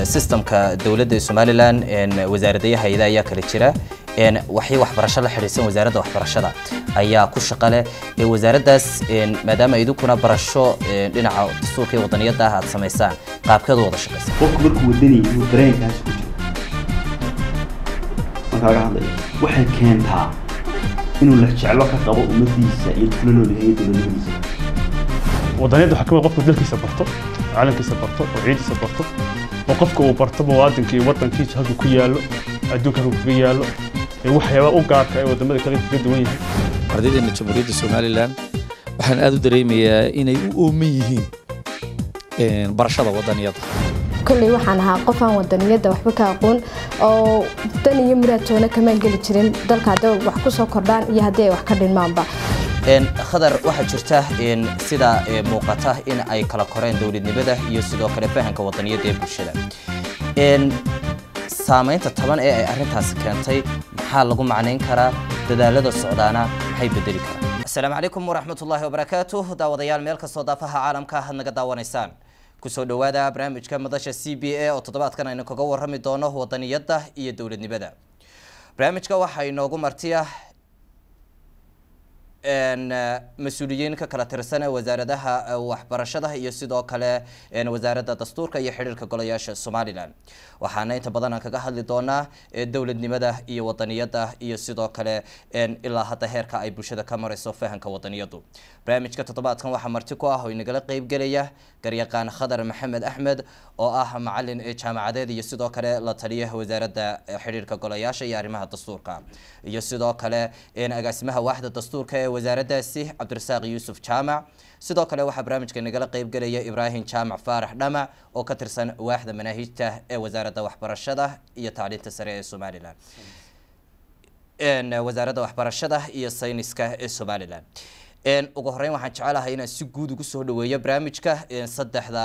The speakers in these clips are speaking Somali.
systemka dowladda somalilan wasaaradaha hay-ada ayaa kala jira waxay waxbarasho la xidhiidsan wasaaradda waxbarashada ayaa ku shaqa leh wasaaraddaas maadaama idinkuna barasho dhinaca dastuurka iyo wadaniyadda ah aad samaysaan qaabkeedu wada shaqaysa qofku markuu wadani inuu dareenkaas ku jiro marka laga hadlayo waxay keentaa inuu la jeclo ka qabo ummadiisa iyo kula noolyahay dowladnimadiisa wadaniyadda waxaa ka mid qofku dalkiisa barto calankiisa barto oo ciidiisa barto oo qofka uu barto muwaadinka iyo wadankiisa halkuu ku yaallo adduunka halkuu kaga yaallo ee waxyaaba u gaarka ee wadamada kale kaga duwan yahay ardaydeena jamhuuriyadda somalilan waxaan aad u dareemayaa inay u ooman yihiin barashada wadaniyadda kolley waxaan ahaa qof aan wadaniyadda waxba ka aqoon oo dan iyo muraadtoona kamaan geli jirin dalka hadday wax ku soo kordhaan iyo haddii ay wax ka dhinmaanba khadar waxaa jirta sida muuqata in ay kala koreen dowladnimada iyo sidoo kale fahamka wadaniyadda ee bulshada saamaynta taban ee ay arrintaasi keentay maxaa lagu macnayn karaa dadaalada socdaana maxay bedeli karaan asalaamu calaykum waraxmat ullaahi wabarakaatuh daawadayaal meel kastoo daafaha caalamka had naga daawanaysaan kusoo dhowaada barnaamijka madasha c b a oo toddobaadkan aynu kaga warrami doono wadaniyadda iyo dowladnimada barnaamijka waxaa inoogu martiya mas-uuliyiin ka kala tirsan wasaaradaha waxbarashada iyo sidoo kale wasaaradda dastuurka iyo xidhiirka golayaasha somalilan waxaana inta badan aan kaga hadli doonaa dowladnimada iyo wadaniyadda iyo sidoo kale ilaa hadda heerka ay bulshada ka marayso fahamka wadaniyaddu barnaamijka toddobaadkan waxaa marti ku ah oo inagala qeybgelaya garyaqaan khadar maxamed axmed oo ah macalin jaamacadeed iyo sidoo kale la taliya wasaaradda xidhiirka golayaasha iyo arrimaha dastuurka iyo sidoo kale agaasimaha waaxda dastuurka ee wasaaraddaasi cabdirasaaq yuusuf jaamac sidoo kale waxaa barnaamijka nagala qeybgelaya ibraahim jaamac faarax dhamac oo ka tirsan waaxda manaahijta ee wasaaradda waxbarashada iyo tacliinta sare ee somalilan wasaaradda waxbarashada iyo sayniska ee somalilan ugu horeyn waxaan jecelahay inaan si guud ugu soo dhaweeyo barnaamijka saddexda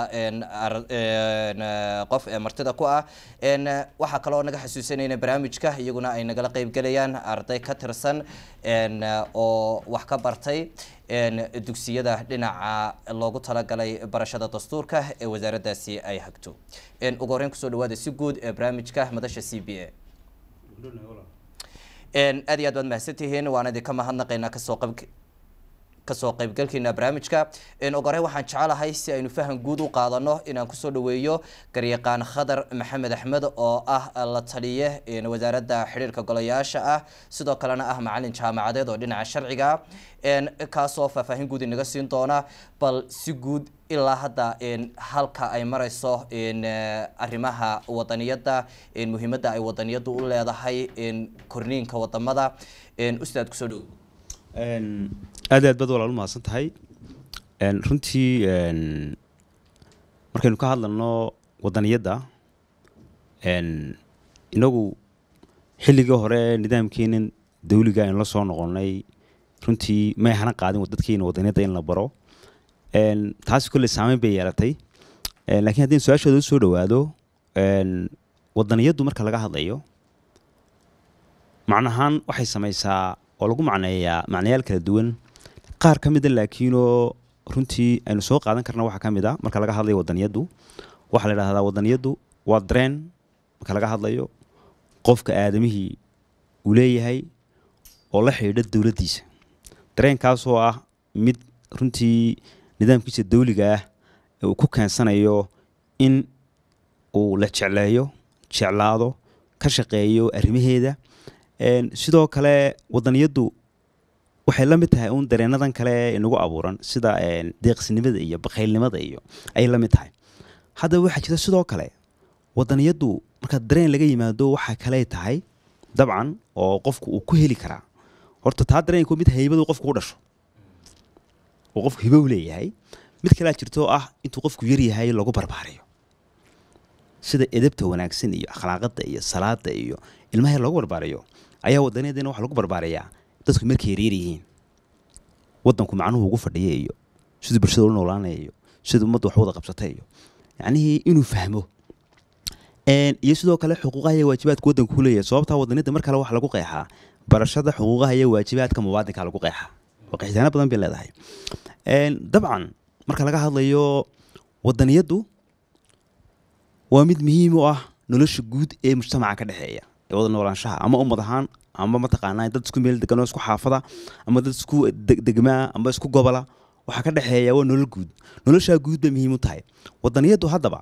qof ee martida ku ah waxaa kaloo naga xasuusanayna barnaamijka iyaguna ay nagala qeybgelayaan arday ka tirsan oo wax ka bartay dugsiyada dhinaca loogu talagalay barashada dastuurka ee wasaaraddaasi ay hagto ugu horeyn kusoo dhawaada si guud ee barnaamijka madasha c b a aad iyo aad baad mahadsantihiin waan idinka mahadnaqaynaa kasoo qab kasoo qaybgalkeena barnaamijka ugu horey waxaan jecelahay si aynu faham guud u qaadano inaan kusoo dhaweeyo garyaqaan khadar maxamed axmed oo ah la taliye wasaaradda xidhiirka golayaasha ah sidoo kalena ah macalin jaamacadeed oo dhinaca sharciga kaasoo faahfaahin guud inaga siin doona bal si guud ilaa hadda halka ay mareyso arrimaha wadaniyadda muhiimadda ay wadaniyaddu u leedahay korniinka wadamada ustaad kusoo dhow aad aad baad walaal u mahadsan tahay runtii markaynu ka hadlano wadaniyadda inagu xilligii hore nidaamkeenan dawliga aynu la soo noqonnay runtii may hana qaadin dadkeena wadaniyadda in la baro taasi kolley saameyn bay yeelatay lakiin haddii su-aashooda usoo dhawaado wadaniyaddu marka laga hadlayo macnahaan waxay samaysaa oo lagu macneeyaa macnayaal kala duwan qaar ka mida laakiinoo runtii aynu soo qaadan karna waxaa ka mid a marka laga hadlayo wadaniyaddu waxaa la idhahdaa wadaniyaddu waa dareen marka laga hadlayo qofka aadamihii uu leeyahay oo la xidhiidha dowladdiisa dareenkaasoo ah mid runtii nidaamkiisa dawliga ah ee uu ku keensanayo in uu la jecleeyo jeclaado ka shaqeeyo arrimaheeda sidoo kale wadaniyaddu waxay la mid tahay uun dareenadan kale inagu abuuran sida deeqsinimada iyo bakaylnimada iyo ayay la mid tahay haddaba waxaa jira sidoo kale wadaniyaddu marka dareen laga yimaado waxaa kale tahay dabcan oo qofku uu ku heli karaa horta taa dareenku mid haybadu qofku u dhasho oo qofku hibo u leeyahay mid kalea jirto ah intuu qofku yaryahay lagu barbaarayo sida edabta wanaagsan iyo akhlaaqada iyo salaada iyo ilmaha loogu barbaarayo ayaa wadaniyadina waxa lagu barbaarayaa dadku markay yaryar yihiin wadanku macnuhu ugu fadhiya iyo siduu bulshada ula noolaanaya iyo siduu ummadda wax wada qabsatay iyo yacnihii inuu fahmo iyo sidoo kale xuquuqaha iyo waajibaadka waddanku ku leeyahay sababtaa wadaniyadda mar kale waxa lagu qeexaa barashada xuquuqaha iyo waajibaadka muwaadinka lagu qeexaa oo qeexitaano badan bay leedahay dabcan marka laga hadlayo wadaniyaddu waa mid muhiim u ah nolosha guud ee mujtamaca ka dhexeeya ee wada noolaanshaha ama ummad ahaan ama mataqaanaa dad isku meel degan oo isku xaafada ama dad isku deg- degmaa ama isku gobola waxaa ka dhexeeya waa nolol guud noloshaa guud bay muhiim u tahay wadaniyadu haddaba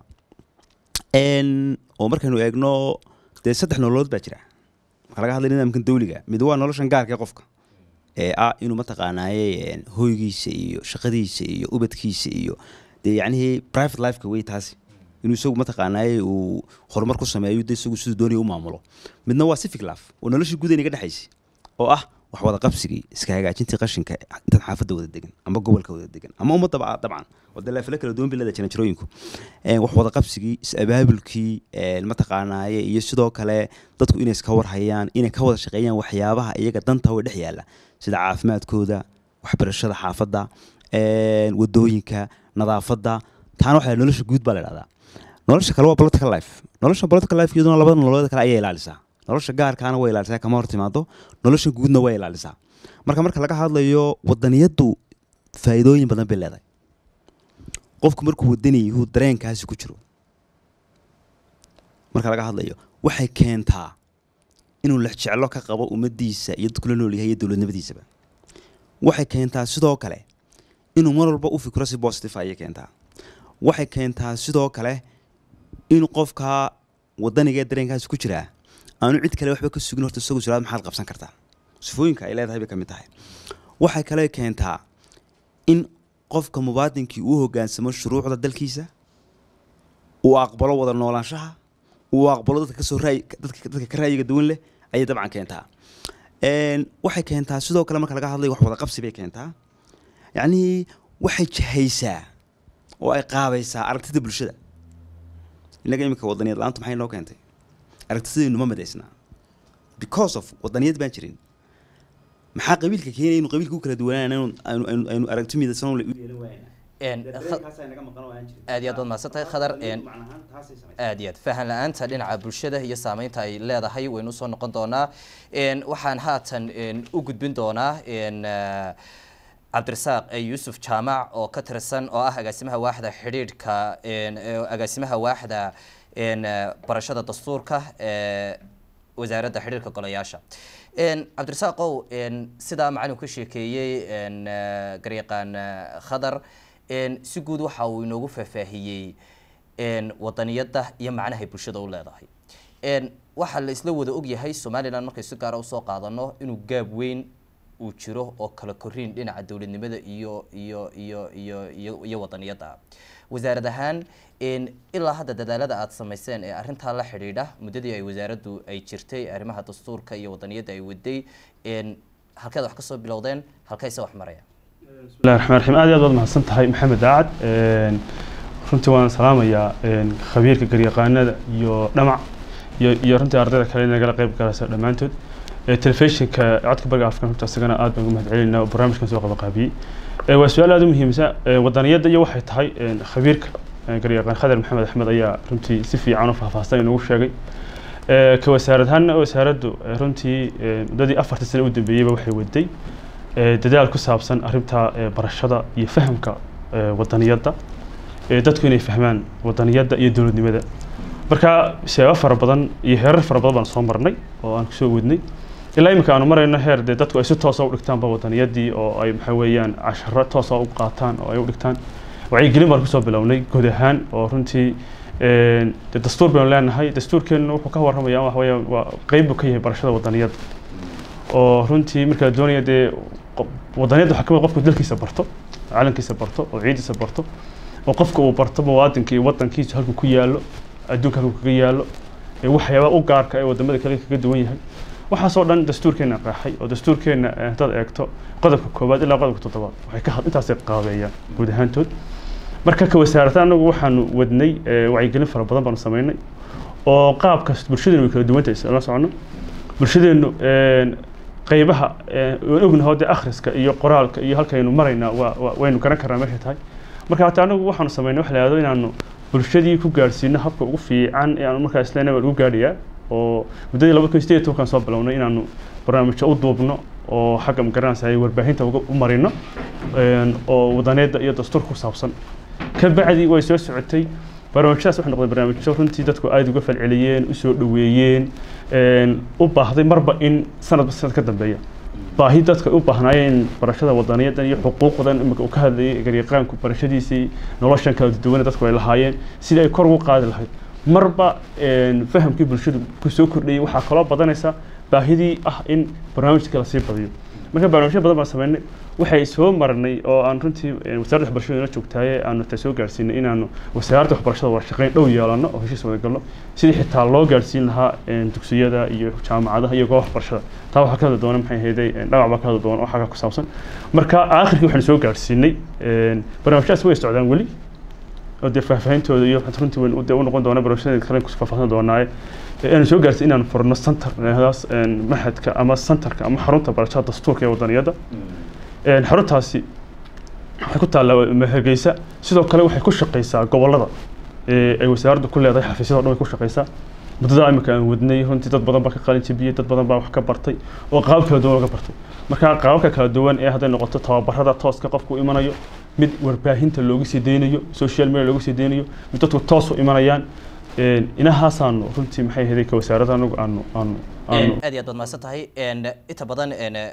n oo markaynu eegno dee saddex nololood baa jira marka laga hadlay nidaamkan dawliga mid waa noloshan gaarka ee qofka ee ah inuu mataqaanaaye een, hoygiisa iyo shaqadiisa iyo ubadkiisa iyo dee yacnihii private lifeka wey taasi inuu isagu mataqaanaaye uu horumar ku sameeyo de isagu siduu doonaya u maamulo midna waa civic life oo nolosha guud inaga dhexaysa oo ah wax wada qabsigii iska hagaajintii qashinka intaad xaafadda wada degan ama gobolka wada degan ama ummadaba dabcan wada leefle kala duwan bilada jiran jirooyinku Een, wax wada qabsigii is abaabulkii een, mataqaanaaye iyo sidoo kale dadku inay iska warhayaan inay ka wada shaqeeyaan waxyaabaha iyaga danta way dhex yaalla sida caafimaadkooda waxbarashada xaafadda een, wadooyinka nadaafadda taana waxaa la- nolosha guud baa la dhahdaa nolosha kale waa political life nolosha political life iyaduna labada nololeed kale ayay ilaalisaa nolosha gaarkaana way ilaalisaa kama hor timaado nolosha guudna way ilaalisaa marka marka laga hadlayo wadaniyadu faa'iidooyin badan bay leedahay qofku markuu wadani yuhu dareenkaasi ku jiro marka laga hadlayo waxay keentaa inuu lexjeclo ka qabo ummadiisa iyo dadku la nool yahay iyo dowladnimadiisaba waxay keentaa sidoo kale inuu mar walba u fikro si positive ayay keentaa waxay keentaa sidoo kale in qofka wadaniga ee dareenkaasi ku jiraa aanu cid kale waxba ka sugin horta isagu suraad maxaad qabsan kartaa sifooyinka ay leedahay bay ka mid tahay waxay kale keentaa in qofka mubaadinkii uu hogaansamo shuruucda dalkiisa uu aqbalo wada noolaanshaha uu aqbalo dadka kasoo raay dadka dadka ka raayiga duwan leh ayay dabcan keentaa Een, waxay keentaa sidoo kale marka laga hadlayo wax wada qabsi bay keentaa yacnii waxay jahaysaa oo ay qaabaysaa aragtida bulshada innaga iminka wadaniyad la-aantu maxay noo keentay aragtidaynu ma midaysnaa because of wadaniyad baan jirin maxaa qabiilka keenaya inu qabiilka u kala duwanaan aynu aynu aynu aragti midaysan u yeelan waayna Een, kha- aad iyo aad baad mahadsan tahay khadar een, aad iyo aad fahan la-aanta dhinaca bulshada iyo saameynta ay leedahay waynu usoo noqon doonaa Een, waxaan haatan een, u gudbin doonaa een, eh, cabdirasaaq eh, yuusuf jaamac oo ka tirsan oo ah agaasimaha waaxda xidhiidhka een, eh, agaasimaha waaxda een, eh, barashada dastuurka ee wasaaradda xidhiidhka golayaasha Een, cabdirasaaqow een, sidaa macalinku ka sheekeeyey een, eh, garyaqaan eh, khadar een, si guud waxa uu inoogu faahfaahiyey een, wadaniyadda iyo macnahay bulshada u leedahay Een, waxaa la isla wada ogyahay somalilan markay si gaara usoo qaadano inuu gaab weyn uu jiro oo kala koriin dhinaca dowladnimada iyo iyo iyo iyo iyo iyo wadaniyadda ah wasaarad ahaan een, ilaa hadda dadaalada aad samayseen ee arrintaa la xidhiidha muddadii ay wasaaraddu ay jirtay arrimaha dastuurka iyo wadaniyadda ay waday een, halkeed wax kasoo bilowdeen halkayse wax maraya bismillahi raxmaan raxiim aad iyo aad baad mahadsan tahay maxamed daacad Een, runtii waan salaamayaa een, khabiirka garyaqaanada iyo dhamac iyo iyo runtii ardayda kale nagala qayb galaysa dhammaantood Ee, telefishinka codka bariga afrika runta isagana aad baan ugu mahadcelinaa oo barnaamijkan soo qabaqaabiyey Ee, waa su-aal aad u muhiimsan Ee, wadaniyadda iyo waxay tahay een, khabiirka ee, garyaqaan khadar maxamed axmed ayaa runtii si fiican u faahfaahsan inoogu sheegay Ee, ka wasaarad ahaanna wasaaraddu ee, runtii ee, muddadii afartii sano u dambeeyeyba waxay waday ee, dadaal ku saabsan arrinta ee, barashada iyo fahamka ee, wadaniyadda ee, dadku inay fahmaan wadaniyadda iyo dowladnimada marka sheego fara badan iyo heerar fara badan baan soo marnay oo aan kusoo wadnay ilaa imika aanu marayno heer dee dadku ay si toosa u dhigtaanba wadaniyadii oo ay maxaa weeyaan casharo toosa u qaataan oo ay u dhigtaan wacyigelin baan kusoo bilownay guud ahaan oo runtii een, dee dastuur baynu leenahay dastuurkeennu wuxuu ka warramaya waxa weeyaan waa qeyb buu ka yahay barashada wadaniyadda oo runtii marka la doonaya dee qof- wadaniyadda waxaa ka mid ah qofku dalkiisa barto calankiisa barto oo ciidiisa barto oo qofka uu barto muwaadinka iyo wadankiisa halkuu ku yaallo adduunka halkuu kaga yaallo ee waxyaabaha u gaarka ee wadamada kale kaga duwan yahay waxaasoo dhan dastuurkeena qeexay oo dastuurkeena eh, haddaad eegto qodobka koowaad ilaa qodobka toddobaad waxay ka had intaasay qaabeeyaan guud ahaantood marka ka wasaarata anagu waxaanu wadnay eh, wacyigelin fara badan baanu samaynay oo qaabka bulshadeenu way kala duwan tahay isla socono bulshadeenu een, qaybaha een, waan ognahay dee akhriska iyo qoraalka iyo halkaynu maraynaa waa waa- waynu garan karnaa meeshay tahay marka hata anagu waxaanu samaynay wax la yihahdo inaanu bulshadii ku gaadhsiino habka ugu fiican ee aanu markaa isleenahay waa lagu gaadhayaa oo muddadii laba kun sideed iyo tobankaan soo bilownay inaanu barnaamijyo u duubno oo xagga magaranaysa ay warbaahinta uga- u marino een, oo wadaneedda iyo dastuurka ku saabsan ka bacdi way soo socotay barnaamijyadaas waxay noqdeen barnaamijyo runtii dadku aada uga falceliyeen usoo dhoweeyeen u baahday marba in sanadba sanad ka dambeeya baahi dadka u baahnaayeen barashada wadaniyadan iyo xuquuqdan imika uu ka hadlayay garyaqaanku barashadiisii noloshan kala duwane dadku ay lahaayeen sidii ay kor ugu qaadi lahayd marba fahamkii bulshadu ku soo kordhayay waxaa kaloo badanaysa baahidii ah in barnaamijka lasii badiyo marka barnaamijyo badan baan sameynay waxay soo marnay oo aan runtii wasaaradda waxbarashada ina joogtaaye aanu ta soo gaarsiinay inaanu wasaaradda waxbarashada wada shaqeyn dhow yeelano oo heshiis wada galno sidii xitaa loo gaarsiin lahaa dugsiyada iyo jaamacadaha iyo goobaha waxbarashada taa waxaa ka hadli doona maxay ahayday dhagac baa ka hadli doona oo xagga ku saabsan marka aakhirkii waxaanu soo gaarsiinay barnaamijyadaas way socdaan weli oo dee faahfaahintooda iyo runtii weyn dee u noqon doona barnaamijyada kale ku faahfaahin doonaaye aanu soo gaarsiin inaanu furno center daas maxadka ama centerka ama xarunta barashada dastuurka ee wadaniyadda xaruntaasi waxay ku taallaa hargeysa sidoo kale waxay ku shaqeysaa gobolada ay wasaaraddu ku leedahay xafiisyada o dhan way ku shaqeysaa muddada imika aan wadnay runtii dad badan baa ka qalin jabiyey dad badan baa wax ka bartay oo qaabab kala duwan laga bartay marka qaababka kala duwan ee hadday noqoto tababarada tooska qofku imanayo mid warbaahinta loogu sii deynayo social media loogu sii deynayo mid dadku toos u imanayaan inahaasaanu runtii maxay ahayd ka wasaaradda anagu aanu aanu aanu aad iyo aad baad mahadsan tahay inta badan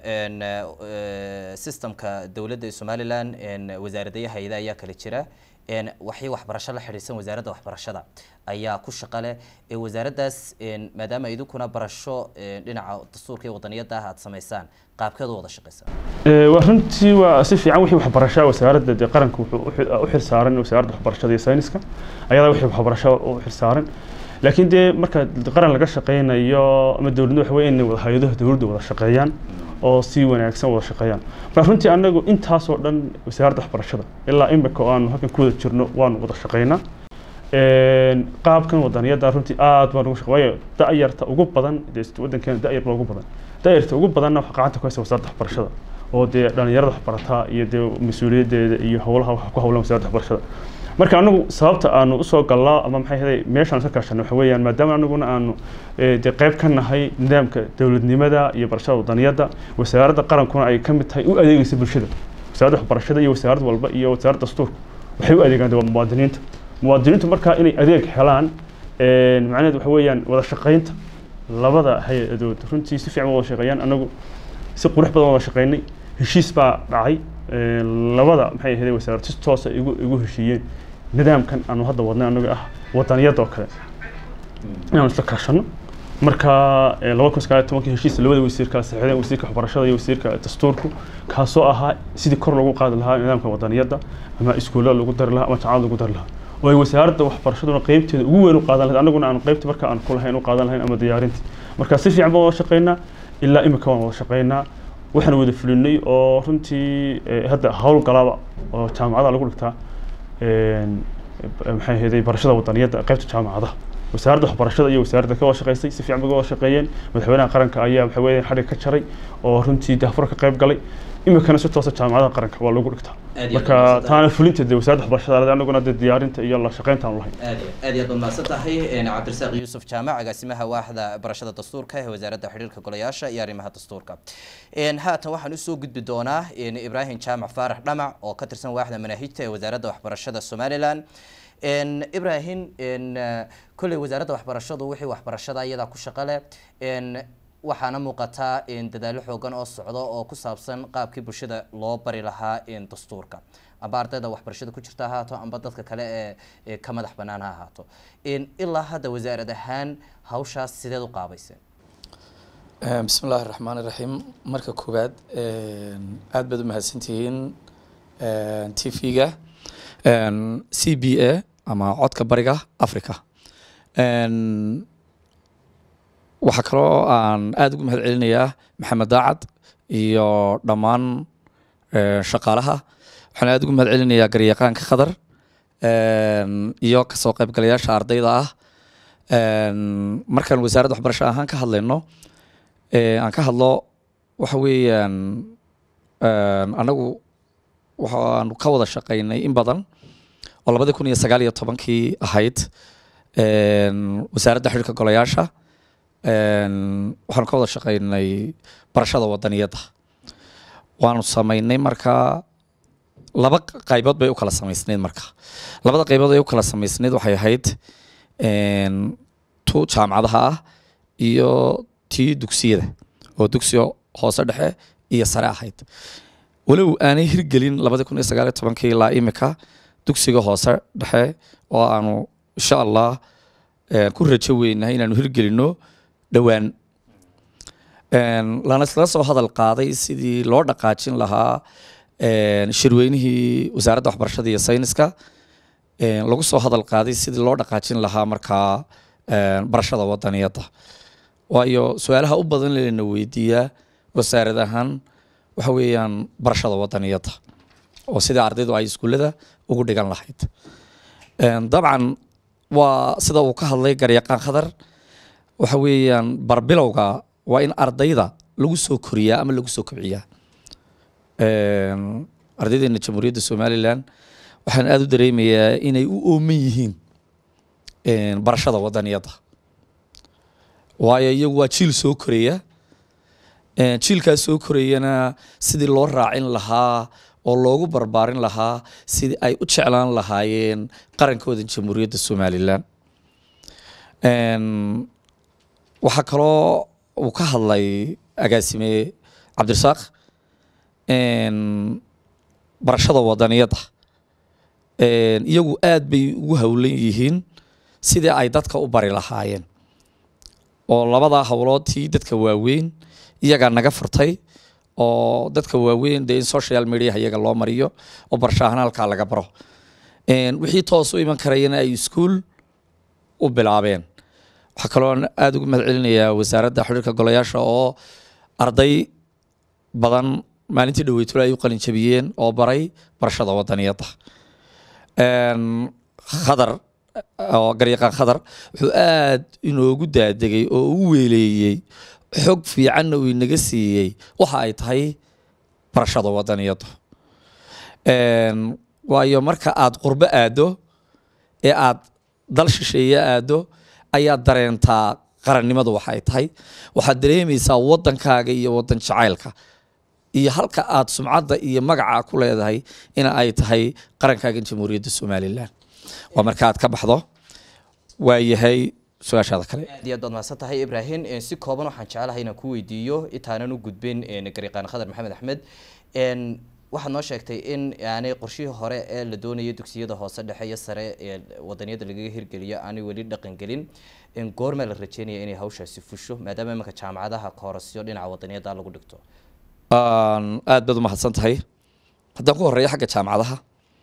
systemka dowladda ee somaliland wasaaradaha hay-ada ayaa kala jira waxay waxbarasho la xidhiidsan wasaaradda waxbarashada ayaa ku shaqa leh wasaaraddaas maadaama idinkuna barasho dhinaca dastuurka iyo wadaniyadda ah aad samaysaan qaabkeed u wada shaqeysaa waa runtii waa si fiican wixii waxbarashaa wasaaradda dee qaranka wuxuu u xil saaran wasaaradda waxbarashada iyo sayniska ayadaa wixii waxbarasho u xil saaran laakiin dee marka qaran laga shaqeynayo ama dowladnimo waxa weeye inay wada hay-adaha dowladda wada shaqeeyaan oo si wanaagsan wada shaqeeyaan marka runtii anagu intaasoo dhan wasaaradda waxbarashada ilaa imika oo aanu halkan ku wada jirno waanu wada shaqeynaa qaabkan wadaniyadda runtii aad baan ugu shaqe waayo da-yarta ugu badan dee waddankeena da-yar baa ugu badan da-yarta ugu badanna waxaa gacanta ku haysa wasaaradda waxbarashada oo dee dhalinyarada waxbarataa iyo dee mas-uuliyaddeeda iyo howlaha waxa ku howlan wasaaradda waxbarashada marka anagu sababta aanu usoo gallaa ama maxay ahaday meeshaan iska kaashano waxa weeyaan maadaama anaguna aanu dee qayb ka nahay nidaamka dowladnimada iyo barashada wadaniyadda wasaaradda qarankuna ay ka mid tahay u adeegaysa bulshada wasaaradda waxbarashada iyo wasaarad walba iyo wasaaradda dastuurka waxay u adeegaan waa muwaadiniinta muwaadiniintu markaa inay adeeg helaan macnaheed waxa weeyaan wada shaqaynta labada hay-adood runtii si fiican wada shaqeeyaan anagu si qurux badan wada shaqeynay heshiis baa dhacay labada maxay ahayd wasaarad si toosa igu igu heshiiyeen nidaamkan aanu hadda wadnay anaga ah wadaniyadda oo kale inaanu isla kaashano marka laba kun sagaal tobankii heshiis labada wasiir kala saxiixdeen wasiirka waxbarashada iyo wasiirka dastuurku kaasoo ahaa sidii kor loogu qaadi lahaa nidaamka wadaniyadda ama iskuullada lagu dari lahaa ama jaamacada lagu dari lahaa oo ay wasaaradda waxbarashaduna qeybteeda ugu weyn u qaadan lahayd anaguna aanu qeybta marka aan ku lahayn u qaadan lahayn ama diyaarintii marka si fiican baan wada shaqeynaa ilaa imika waan wada shaqeynaa waxaan wada fulinay oo runtii hadda hawl galaba oo jaamacadaha lagu dhigtaa maxay ahaydey barashada wadaniyadda qaybta jaamacadaha wasaaradda waxbarashada iyo wasaaradda ka wada shaqeysay si fiican bay wada shaqeeyeen madaxweynaha qaranka ayaa waxa weeye xadhig ka jaray oo runtii daafur ka qayb galay imikana si toosa jaamacadaha qaranka waa lagu dhigtaa marka taana fulinta dee wasaaradda waxbarashada anaguna dee diyaarinta iyo la shaqeynta aan lahayn aad aad iyo aad baad mahadsan tahay cabdirasaaq yuusuf jaamac agaasimaha waaxda barashada dastuurka ee wasaaradda xidhiirka golayaasha iyo arrimaha dastuurka haatan waxaan usoo gudbi doonaa ibraahim jaamac faarax dhamac oo ka tirsan waaxda manaahijta ee wasaaradda waxbarashada somaliland ibrahim kolley wasaaradda waxbarashadu wixii waxbarashada iyadaa ku shaqo leh waxaana muuqataa dadaallo xoogan oo socdo oo ku saabsan qaabkii bulshada loo bari lahaa dastuurka amba ardayda waxbarashada ku jirta ahaato amba dadka kale ee ka madax banaan ha ahaato ilaa hadda wasaarad ahaan hawshaas sideed u qaabayseen bismi illaahi raxmaan iraxiim marka koowaad aad baad u mahadsantihiin t v-ga c b a ama codka bariga africa waxaa kaloo aan aada ugu mahad celinayaa maxamed daacad iyo dhammaan shaqaalaha waxaan aada ugu mahad celinayaa garyaqaanka khadar iyo kasoo qaybgalayaasha ardayda ah markaan wasaaradda waxbarasho ahaan ka hadlayno aan ka hadlo waxa weeyaan anagu waxaanu ka wada shaqaynay in badan oo labadii kun iyo sagaal iyo tobankii ahayd wasaaradda xidhiirka golayaasha waxaanu ka wada shaqaynay barashada wadaniyadda waanu sameynay markaa laba qaybood bay u kala samaysneyd marka labada qaybood ay u kala samaysneyd waxay ahayd een, tu jaamacadaha ah iyo tii dugsiyada oo dugsiga hoose dhexe iyo sare ahayd walow aanay hirgelin labadi kun iyo sagaal iyo tobankii ilaa imika dugsiga hoose dhexe oo aanu insha allah een, ku rajo weynahay inaanu hirgelino dhowaan Een, lana isla soo hadal qaaday sidii loo dhaqaajin lahaa een, shirweynihii wasaaradda waxbarashada iyo sayniska een, lagu soo hadal qaaday sidii loo dhaqaajin lahaa markaa een, barashada wadaniyadda waayo su-aalaha u badan lena weydiiyaa wasaarad ahaan waxa weeyaan barashada wadaniyadda oo sidai ardaydu ay iskuullada ugu dhigan lahayd Een, dabcan waa sida uu ka hadlay garyaqaan khadar waxa weeyaan barbilowga waa in ardayda lagu soo koriyaa ama lagu soo kobciyaa Een, ardaydeena jamhuuriyadda somalilan waxaan aada u dareemayaa inay u ooman yihiin een, barashada wadaniyadda waayo iyagu waa jiil soo koraya Een, jiilkaas soo korayana sidii loo raacin lahaa oo loogu barbaarin lahaa sidii ay u jeclaan lahaayeen qarankooda jamhuuriyadda somalilan Een, waxaa kaloo uu ka hadlay agaasime cabdirasaaq een, barashada wadaniyadda Een, iyagu aad bay ugu howlan yihiin sidii ay dadka u bari lahaayeen oo labadaa howlood tii dadka waaweyn iyagaa naga furtay oo dadka waaweyn dee in social media iyaga loo mariyo oo barashahan halkaa laga baro Een, wixii toos u iman karayana ay iskuul u bilaabeen waxaa kaloo aada ugu mahad celinayaa wasaaradda xiriirka golayaasha oo arday badan maalintii dhaweytula ay u qalin jabiyeen oo baray barashada wadaniyadda Een, khadar oo garyaqaan khadar wuxuu aad inoogu daadegay oo u weeleeyey xog fiicanna uu inaga siiyey waxa ay tahay barashada wadaniyaddu Een, waayo marka aad qurbo aado ee aad dal shisheeye aado ayaad dareentaa qarannimadu waxay tahay waxaad dareemaysaa waddankaaga iyo waddan jacaylka iyo halka aad sumcadda iyo magaca ku leedahay in ay tahay qarankaaga jamhuuriyadda somalilan waa marka aad ka baxdo waa yahay su-aashaada kale aad iyo aad baad mahadsan tahay ibrahim Een, si kooban waxaan jecelahay inaan ku weydiiyo intaanan u gudbin een, garyaqaan khadar maxamed axmed Een, waxaad noo sheegtay in aanay qorshihii hore ee la doonayay dugsiyada hoose dhexe iyo sare ee wadaniyada lagaga hirgeliyo aanay weli dhaqan gelin in goorma la rajeynaya inay hawshaasi fusho maadaama imanka jaamacadaha koorasyo dhinaca wadaniyada lagu dhigto Aan aad baad u mahadsan tahay haddaan ku horeeyo xagga jaamacadaha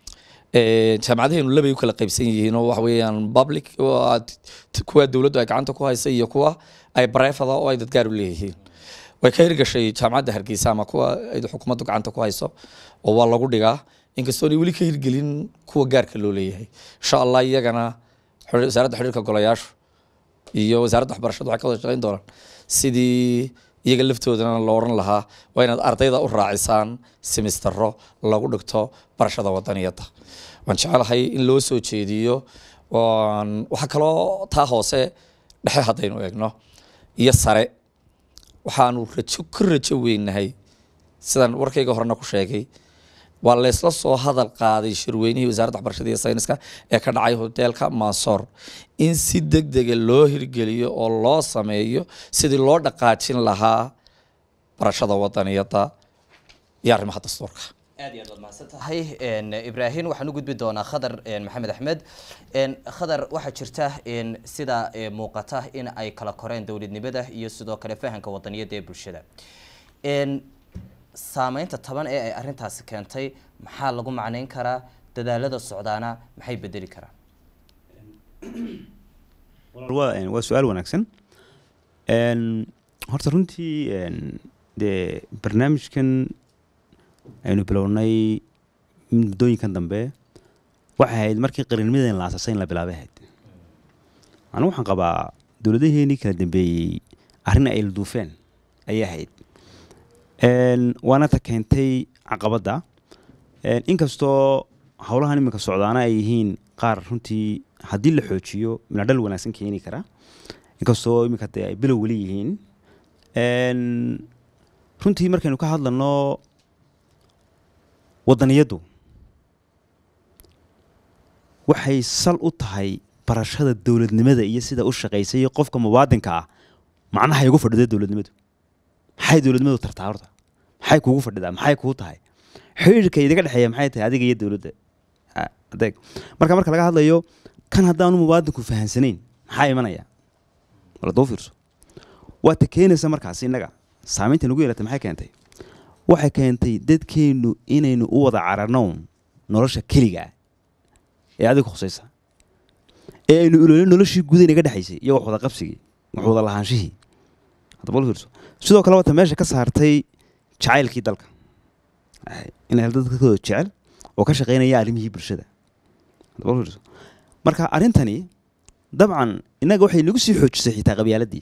Ee, jaamacadaheenu labay u kala qaybsan yihiin oo waxa weeyaan public oo aad- t- kuwa dowladdu ay gacanta ku haysa iyo kuwa ay barefada oo ay dadgaar u leeyihiin way ka hirgashay jaamacadda hargeysa ama kuwa ay xukuumaddu gacanta ku hayso oo waa lagu dhigaa inkastoon ay weli ka hirgelin kuwa gaarka loo leeyahay insha allah iyagana xir- wasaaradda xiriirka golayaashu iyo wasaaradda waxbarashadu waxay ka wada shaqeyn doonaan sidii iyaga laftoodana la oran lahaa waa inaad ardayda u raacisaan semistero lagu dhigto barashada wadaniyadda waan jecelahay in loo soo jeediyo waan- waxaa kaloo taa hoose dhexe haddaynu eegno iyo sare waxaanu rajo ka rajo weynahay sidaan warkayga horena ku sheegay waa laysla soo hadal qaaday shirweynihii wasaaradda waxbarashada iyo sayniska ee ka dhacay hoteelka mansoor in si deg dega loo hirgeliyo oo loo sameeyo sidii loo dhaqaajin lahaa barashada wadaniyadda iyo arrimaha dastuurka aad iyo aad baad mahadsan tahay Een, ibrahim waxaan u gudbi doonaa khadar een, maxamed axmed Een, khadar waxaa jirta een, sida ee, muuqata in ay kala koreen dowladnimada iyo sidoo kale fahanka wadaniyada ee bulshada Een, saameynta taban ee ay arrintaasi keentay maxaa lagu macneyn karaa dadaalada socdaana maxay bedeli karaan waa een, waa su-aal wanaagsan Een, horta runtii een, dee barnaamijkan aynu bilownay muddooyinkan dambe waxay ahayd markii qarannimadan la aasasay in la bilaabay ahayd anigu waxaan qabaa dowladaheenii kala dambeeyey arrin ay la duufeen ayay ahayd Een, waana ta keentay caqabadda Een, inkastoo howlahan iminka socdaana ay yihiin qaar runtii haddii la xoojiyo minadhal wanaagsan keeni kara inkastoo iminka dee ay bilow weli yihiin Een, runtii markaynu ka hadlano wadaniyaddu waxay sal u tahay barashada dowladnimada iyo sida u shaqaysa iyo qofka muwaadinka ah macnaha ay ugu fadhido dowladnimadu maxay dowladnimadu tartaa horta maxay kuugu fadhidaa maxay kuu tahay xiriirka idiga dhexeeya maxay tahay adiga iyo dowladda Ah, adeeg marka marka laga hadlayo kan haddaanu muwaadinku fahansanayn maxaa imanaya wala doo fiirso waata keenaysa markaas innaga saamaynta nagu yeelatay maxay keentay waxay keentay dadkeennu inaynu u wada cararnown nolosha keliga ah ee adiga khusaysa ee aynu ilolin noloshii guda inaga dhexaysay iyo wax wada qabsigii wax wada lahaanshihii hadda bal fiirso sidoo kale wata meesha ka saartay jacaylkii dalka Ay, inay hel dadkooda jecel oo ka shaqaynaya arrimihii bulshada hadda bal fiirso marka arrintani dabcan innaga waxay nagu sii xoojisay xitaa qabyaaladii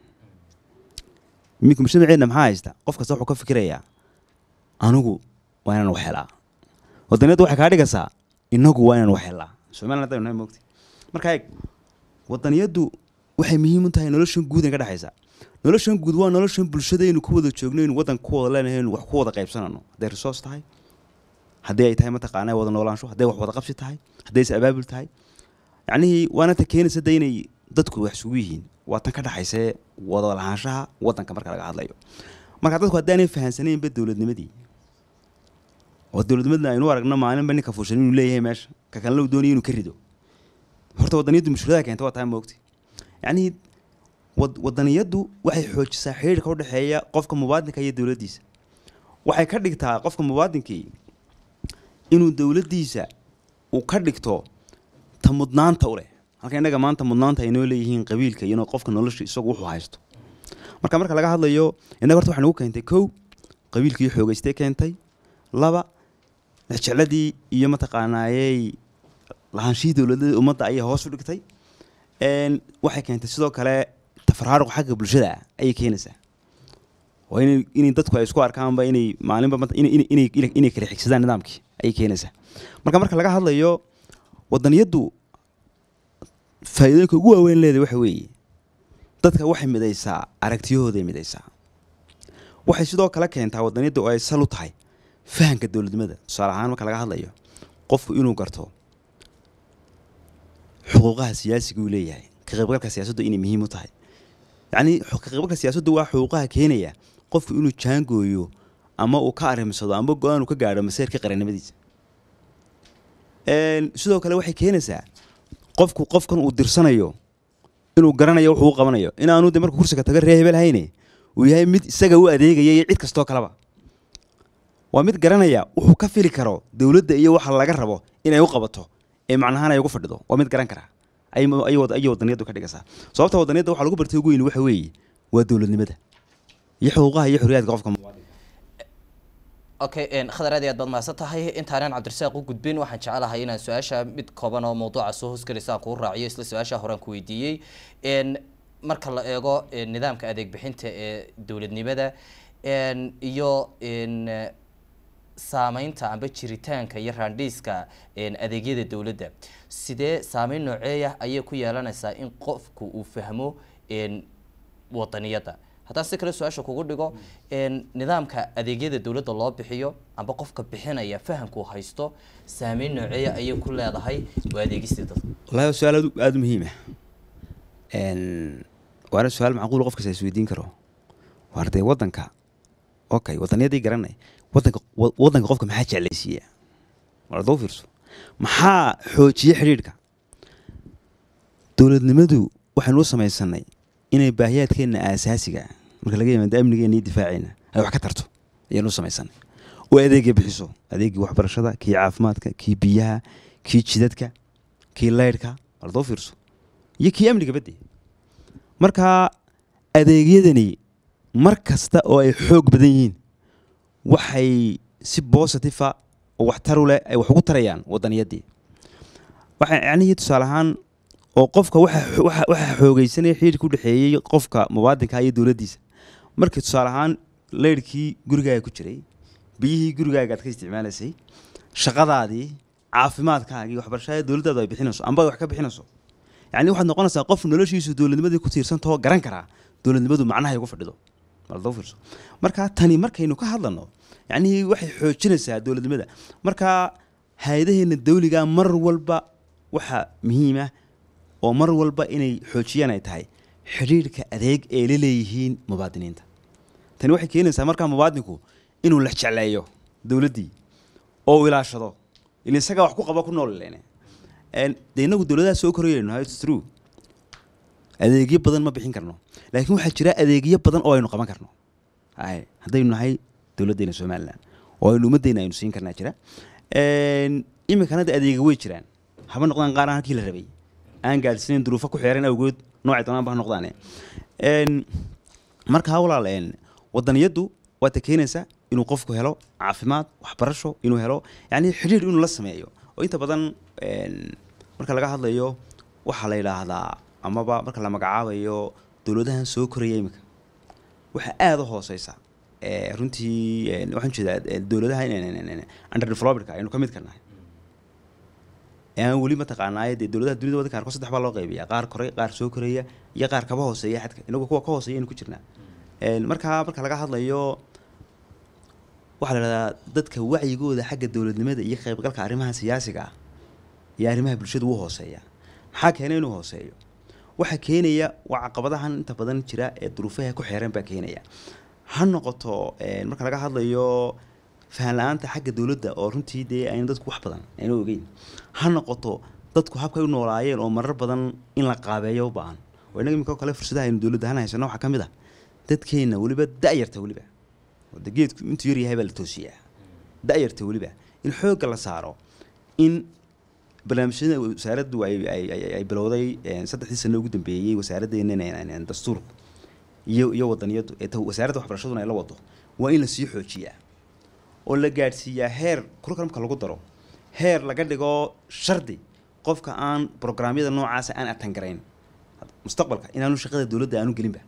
iminka mujtamaceenna maxaa haysta qof kasta wuxuu ka fikirayaa anigu waa inaan wax helaa wadaniyadda waxay kaa dhigaysaa inagu waa inaan wax helaa somaliland haddaynu nahay moogti marka eeg wadaniyaddu waxay muhiim u tahay noloshan guud ee ka dhexaysa noloshan guud waa noloshan bulshadaynu ku wada joogno aynu waddan ku wada leenahay aynu wax ku wada qaybsanano hadday resource tahay haddii ay tahay mataqaanaa wada noolaansho hadday wax wada qabsi tahay hadday is abaabul tahay yacnihii waana ta keenaysa de inay dadku wax isugu yihiin waa tan ka dhexaysee wada lahaanshaha waddanka marka laga hadlayo marka dadku haddaanay fahansanaynba dowladnimadii oo dowladnimadna aynu u aragno maalinba ninka fuushan inuu leeyahay meesha ka kalena uu doonaya inuu ka rido horta wadaniyaddu mushkilada keenta waa tahay moogti yacnihii wad- wadaniyaddu waxay xoojisaa xiriirka udhexeeya qofka muwaadinka iyo dowladdiisa waxay ka dhigtaa qofka muwaadinkii inuu dowladdiisa uu ka dhigto ta mudnaanta u leh halka innaga maanta mudnaanta ay noo leeyihiin qabiilka iyo qofka nolosha isagu wuxuu haysto marka marka laga hadlayo innaga horta waxay nagu keentay kow qabiilkii xoogaystay keentay laba jecladii iyo mataqaanaayey lahaanshihii dowladada ummadda ayay hoos u dhigtay Een, waxay keentay sidoo kale tafaraaruq xagga bulshada ah ayay keenaysaa waa inay inay dadku ay isku arkaanba inay maalinba mat- inay inay- inay inay- inay kala xigsadaan nidaamkii ayay keenaysaa marka marka laga hadlayo wadaniyaddu faa'iidooyinka ugu waaweyn leedahay waxa weeye dadka waxay midaysaa aragtiyahooday midaysaa waxay sidoo kale keentaa wadaniyadda oo ay sal u tahay fahanka dowladnimada tusaale ahaan marka laga hadlayo qofku inuu garto xuquuqaha siyaasiga uu leeyahay ka qaybgalka siyaasaddu inay muhiim u tahay yacni xu- ka qaybgalka siyaasaddu waa xuquuqaha keenaya qofku inuu jaangooyo ama uu ka arrimsado ama go-aan uu ka gaadho maseerka qarannimadiisa Een, sidoo kale waxay keenaysaa qofku qofkan uu dirsanayo inuu garanayo wuxuu u qabanayo inaanu de markuu kursiga taga ree hebel hayne uu yahay mid isaga u adeegaya iyo cid kastoo kaleba waa mid garanaya wuxuu ka fili karo dowladda iyo waxa laga rabo inay u qabato ee macnahaan ay ugu fadhido waa mid garan kara ay ay wad- ayay wadaniyaddu ka dhigaysaa sababta wadaniyadda waxaa lagu bartay ugu weyn waxa weeye waa dowladnimada iyo xuquuqaha iyo xorriyaadka qofka muwaadinka okay een, khadar aad iyo aad baad mahadsan tahay intaanan cabdirasaaq u gudbin waxaan jecelahay inaan su-aasha mid kooban oo mawduuca soo hoosgelaysa aan kuu raaciyo isla su-aasha horaan ku weydiiyey een, marka la eego een, nidaamka adeeg bixinta ee dowladnimada een, iyo een, eh, saameynta amba jiritaanka iyo raandhiiska een, adeegyada dowladda sidee saameyn nooceeya ayay ku yeelanaysaa in qofku uu fahmo een, wadaniyadda haddaan si kale su-aasha kugu dhigo een, nidaamka adeegyada dowladda loo bixiyo amba qofka bixinaya fahamku haysto saameyn nooceeya ayay ku leedahay waa adeegistii dadka wallahi waa su-aal aad u- aada u muhiim ah Een, waana su-aal macquul qof kasta isweydiin karo waar dee waddanka okay wadaniyadii garanay waddanka wa- waddanka qofka maxaa jeclaysiiya war doo fiirso maxaa xoojiya xidhiidhka dowladnimadu waxaynu u samaysanay inay baahiyaadkeenna aasaasiga ah, marka laga yimaado amnigeena iyo difaaceena ay wax ka tarto ayaynu u samaysanay oo adeegya bixiso adeegii waxbarashada kii caafimaadka kii biyaha kii jidadka kii laydhka war doo fiirso iyo kii amniga badde marka adeegyadani mar kasta oo ay xoog badan yihiin waxay si bositifa oo waxtar u leh ay wax ugu tarayaan wadaniyadii waxa yacnihii tusaale ahaan oo qofka waxa waxa waxa xoogaysanaya xiriirka u dhexeeyey qofka muwaadinka iyo dowladdiisa markii tusaale ahaan leyrhkii gurigaaga ku jiray biyihii gurigaaga aad ka isticmaalaysay shaqadaadii caafimaadkaagii waxbarashada dowladdaadu ay bixinayso amba ay wax ka bixinayso yacni waxaad noqonaysaa qof noloshiisu dowladnimadii ku tiirsantahoo garan karaa dowladnimadu macnaha ay ugu fadhido baldoo fiirso marka tani markaynu ka hadlano yacnihii waxay xoojinaysaa dowladnimada marka hay-adaheena dawliga mar walba waxa muhiima oo mar walba inay xoojiyaan ay tahay xidhiidhka adeeg ee la leeyihiin mubaadiniinta tani waxay keenaysaa markaa mubaadinku inuu la jecleeyo dowladdii oo uu ilaashado ila isagaa wax ku qaba ku nool lene dee inagu dowladaha soo korayayno how it's true adeegyo badan ma bixin karno laakiin waxaa jira adeegyo badan oo aynu qaban karno hay haddaynu nahay dowladdeena somalilan oo aynu ummaddeena aynu siin karnaa jira iminkana de adeega way jiraan haba noqdaan qaar aan halkii la rabay aan gaadhsiinayn duruufo ku xeeran awgood noocay doonaanba ha noqdaane markaa walaal wadaniyaddu waa ta keenaysa inuu qofku helo caafimaad waxbarasho inuu helo yani xidhiir inuu la sameeyo oo inta badan marka laga hadlayo waxaa la yidhaahdaa amaba marka la magacaabayo dowladahan soo koraya iminka waxaa aada u hooseysa runtii waxaan jeedaa dowladaha underdevelopedka aynu ka mid ka nahay aan weli mataqaanaaye dee dowladaha dunida wadanka qaarkood saddex baa loo qaybiya qaar koray qaar soo koraya iyo qaar kaba hooseeya xadka inagu kuwa ka hooseeya aynu ku jirnaa markaa marka laga hadlayo waxaa la idhahdaa dadka wacyigooda xagga dowladnimada iyo qaybgalka arrimaha siyaasiga ah iyo arrimaha bulshada wuu hooseeya maxaa keenay inuu hooseeyo waxaa keenaya waa caqabadahan inta badan jira ee duruufaha ku xeeran baa keenaya ha noqoto marka laga hadlayo fahan la-aanta xagga dowladda oo runtii dee ayna dadku wax badan ayna ogeyn ha noqoto dadku habkay u noolaayeen oo marar badan in la qaabeeyo u baahan oo innaga iminka oo kale fursadaha aynu dowladda ahaan haysano waxaa ka mid ah dadkeenna weliba da-yarta weliba de geedku intuu yaryahay baa la toosiyaa da-yarta weliba in xoogga la saaro in barnaamijyada wasaaraddu ay bilowday saddexdii sano ugu dambeeyey wasaaraddeena dastuurku iyo iyo wadaniyaddu ee wasaaradda waxbarashaduna ay la wado waa in lasii xoojiyaa oo la gaadhsiiyaa heer curriculumka lagu daro heer laga dhigo shardi qofka aan brograamyada noocaasa aan atangarayn mustaqbalka inaanu shaqada dowladda aanu gelinba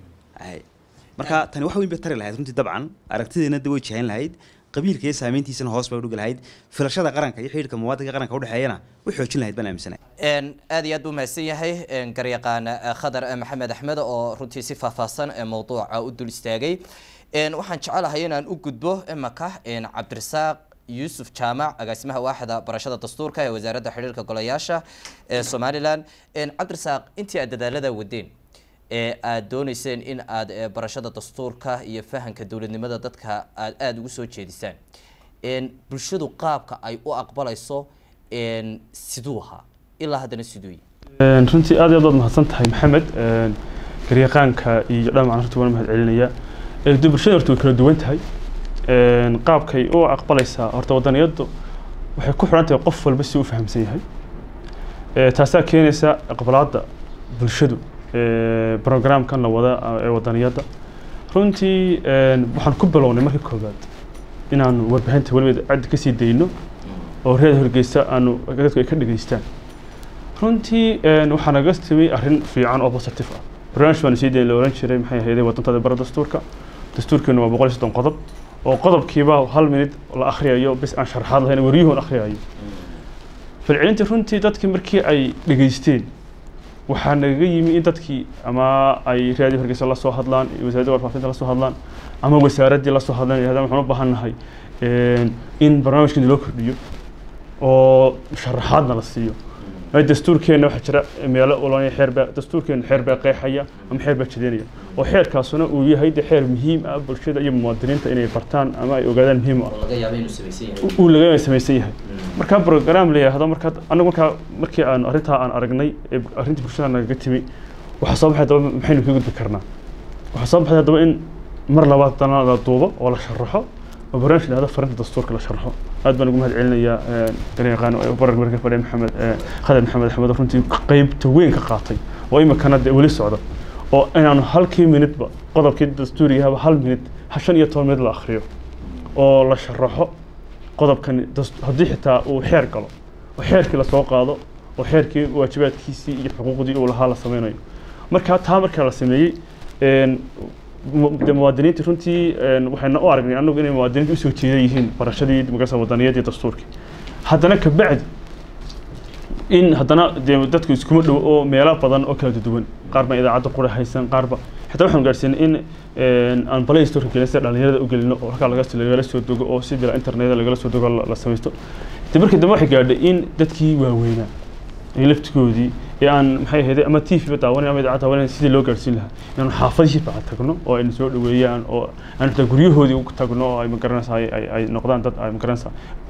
marka tani wax weyn bay tari lahayd runtii dabcan aragtideena de way jihayn lahayd qabiilka iyo saameyntiisana hoos bay udhigi lahayd filashada qaranka iyo xidhiirka muwaadinka qaranka udhexeeyana way xoojin lahayd baan aaminsanahay aad iyo aad buu mahadsan yahay garyaqaan khadar maxamed axmed oo runtii si faahfaahsan mowduuca u dul istaagay waxaan jecelahay inaan u gudbo imaka cabdirasaaq yuusuf jaamac agaasimaha waaxda barashada dastuurka ee wasaaradda xidhiirka golayaasha ee somalilan cabdirasaaq intii aad dadaalada wadeen ee aada dooneyseen in aad barashada dastuurka iyo fahanka dowladnimada dadka aad aada ugu soo jeedisaan bulshadu qaabka ay u aqbalayso siduu ahaa ilaa haddana siduu yahay runtii aad iyo aad waad mahadsan tahay maxamed garyaqaanka iyo dhammaan runtii waan mahad celinaya de bulshada horta way kala duwan tahay qaabkay u aqbalaysaa horta wadaniyaddu waxay ku xidhan tahay qof walba si u fahamsan yahay taasaa keenaysa aqbalaadda bulshadu programkan la wada ee wadaniyadda runtii waxaan ku bilownay markii koowaad inaanu warbixinta weliba caddi kasii dayno oo reer horgeysta aanu dadku ay ka dhegeystaan runtii waxaa naga timi arrin fiican oo positive ah barnaamij baanu sii dayn la oran jiray maxay ahayd wadantada bara dastuurka dastuurkeenu waa boqol iyo soddon qodob oo qodobkiiba hal minid la akhriyayo bis aan sharaxaad lahayn waryuhun akhriyayo falcelintii runtii dadkii markii ay dhegeysteen waxaa nagaga yimi in dadkii ama ay raadiyo hargeysa la soo hadlaan wasaaradda warfaafinta la soo hadlaan ama wasaaraddii la soo hadlaan yidhahdaan waxaan u baahan nahay in barnaamijkeena loo kordhiyo oo sharaxaadna la siiyo dastuurkeenna waxaa jira meelo ulanaya xeerbaa dastuurkeena xeer baa qeexaya ama xeer baa jideynaya oo xeerkaasuna uu yahay de xeer muhiim ah bulshada iyo muwaadiniinta inay bartaan ama ay ogaadaan muhiim u ah uu laga samaysan yahay markaa program la yidhaahdo markaa anagu markaa markii aan arrintaa aan aragnay ee arrintii bulshada nagaga timi waxaa soo baxay daba maxaynu ka gudbi karnaa waxaa soo baxay haddaba in mar labaad dana la duubo oo la sharaxo oo barnaamij lahado farinta dastuurka la sharxo aad baan ugu mahad celinayaa garyaqaan barar marka fadhiya maxamed khadar maxamed axmed oo runtii qeybta weyn ka qaatay oo imikana dee weli socda oo inaanu halkii minidba qodobkii dastuurigahaba hal minid shan iyo toban minid la akhriyo oo la sharaxo qodobkani haddii xitaa uu xeer galo oo xeerkii lasoo qaado oo xeerkii waajibaadkiisii iyo xuquuqdii uu lahaa la sameynayo marka taa markaa la sameeyey de muwaadiniinta runtii waxayna u aragnay anagu inay muwaadiniinta usoo jeeda yihiin barashadii magarasa wadaniyadii dastuurkii haddana kabacdi in haddana dee dadku iskuma dhow oo meelo badan oo kala duwan qaar baan idaacadda qura haysan qaarba xitaa waxaan gaarsiinay in aan play store gelin sida dhalinyarada u gelino oo halkaa lagala soo dogo oo sidii internet lagala soo dogo la samaysto de markii dambe waxay gaadhay in dadkii waaweynaa iyo laftigoodii ee aan maxay ahayd ama t v ba daawanayn ama idaacad daawanayn sidii loo gaarsiin lahaa inaanu xaafadihii baa tagno oo ayna soo dhaweeyaan oo aan xitaa guryahoodii ugu tagno oo ay magaranaysaa ay ay- ay noqdaan dad ay magaranaysaa